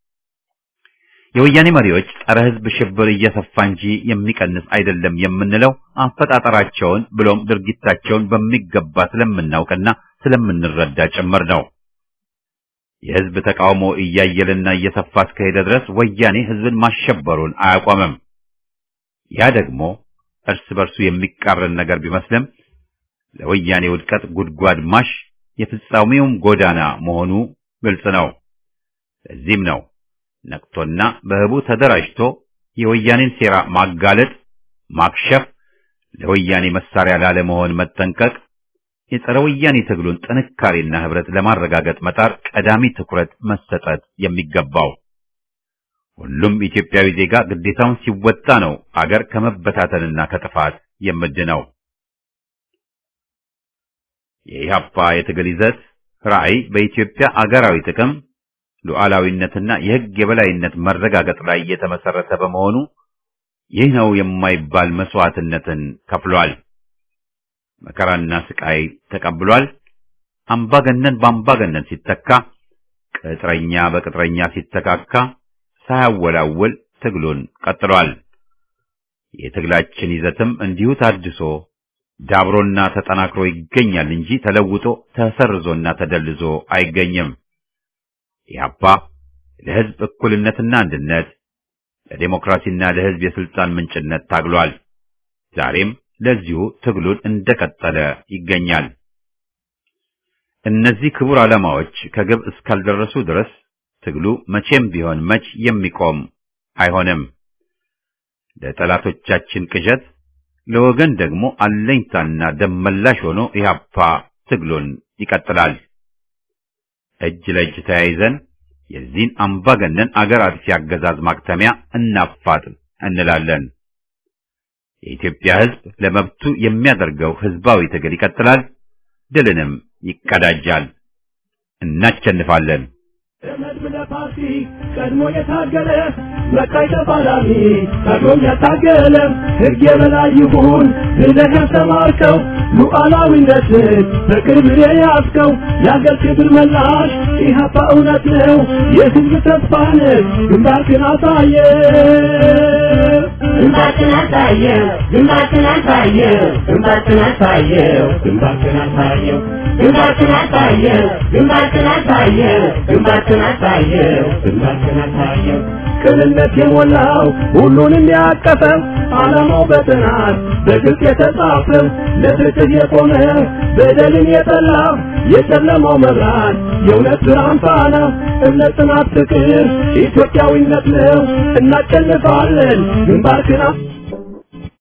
S1: የወያኔ መሪዎች ጸረ ሕዝብ ሽብር እየሰፋ እንጂ የሚቀንስ አይደለም የምንለው አፈጣጠራቸውን ብሎም ድርጊታቸውን በሚገባ ስለምናውቅና ስለምንረዳ ጭምር ነው። የሕዝብ ተቃውሞ እያየለና እየሰፋ እስከሄደ ድረስ ወያኔ ሕዝብን ማሸበሩን አያቆምም። ያ ደግሞ እርስ በርሱ የሚቃረን ነገር ቢመስልም ለወያኔ ውድቀት ጉድጓድ ማሽ የፍጻሜውም ጎዳና መሆኑ ግልጽ ነው። ለዚህም ነው ነቅቶና በህቡ ተደራጅቶ የወያኔን ሴራ ማጋለጥ፣ ማክሸፍ፣ ለወያኔ መሳሪያ ላለመሆን መጠንቀቅ፣ የጸረ ወያኔ ትግሉን ጥንካሬና ህብረት ለማረጋገጥ መጣር ቀዳሚ ትኩረት መሰጠት የሚገባው። ሁሉም ኢትዮጵያዊ ዜጋ ግዴታውን ሲወጣ ነው አገር ከመበታተንና ከጥፋት የምድነው። የኢህአፓ የትግል ይዘት ራዕይ በኢትዮጵያ አገራዊ ጥቅም ሉዓላዊነትና የህግ የበላይነት መረጋገጥ ላይ የተመሰረተ በመሆኑ ይህ ነው የማይባል መስዋዕትነትን ከፍሏል። መከራና ስቃይ ተቀብሏል። አምባገነን በአምባገነን ሲተካ፣ ቅጥረኛ በቅጥረኛ ሲተካካ ሳያወላውል ትግሉን ቀጥሏል። የትግላችን ይዘትም እንዲሁ ታድሶ ዳብሮና ተጠናክሮ ይገኛል እንጂ ተለውጦ ተሰርዞና ተደልዞ አይገኝም። ኢህአፓ ለህዝብ እኩልነትና አንድነት፣ ለዴሞክራሲና ለህዝብ የስልጣን ምንጭነት ታግሏል። ዛሬም ለዚሁ ትግሉን እንደቀጠለ ይገኛል። እነዚህ ክቡር ዓላማዎች ከግብ እስካልደረሱ ድረስ ትግሉ መቼም ቢሆን መች የሚቆም አይሆንም። ለጠላቶቻችን ቅዠት፣ ለወገን ደግሞ አለኝታና ደመላሽ ሆኖ ኢህአፓ ትግሉን ይቀጥላል። እጅ ለእጅ ተያይዘን የዚህን አምባገነን አገር አጥፊ አገዛዝ ማክተሚያ እናፋጥን እንላለን። የኢትዮጵያ ሕዝብ ለመብቱ የሚያደርገው ሕዝባዊ ትግል ይቀጥላል፣ ድልንም ይቀዳጃል። እናሸንፋለን።
S3: ለመድብለ ፓርቲ ቀድሞ የታገለ መቃይ ተፋላሚ ቀድሞም ያታገለ ሕግ የበላይ ይሁን ብለህ ያስተማርከው ሉዓላዊነትን በቅርብ የያዝከው የአገር ክብር መላሽ ኢህአፓ እውነት ነው የሕዝብ ተስፋ ነህ ግንባርክን አሳየ ግንባርክን አሳየው ግንባርክን አሳየው ግንባርክን አሳየው ግንባርክን አሳየው ግንባርክን አሳየው ግንባርክን አሳየው ግንባርክን አሳየው ግንባርክን አሳየው ቅንነት የሞላው ሁሉንም ያቀፈው ዓላማው በጥናት በግልጽ የተጻፈው ለፍትህ የቆመ በደልን የጠላ የጨለማው መብራት የእውነት ብርሃን ፋና እምነት፣ ጽናት፣ ፍቅር ኢትዮጵያዊነት ነው። እናሸንፋለን። ግንባርክን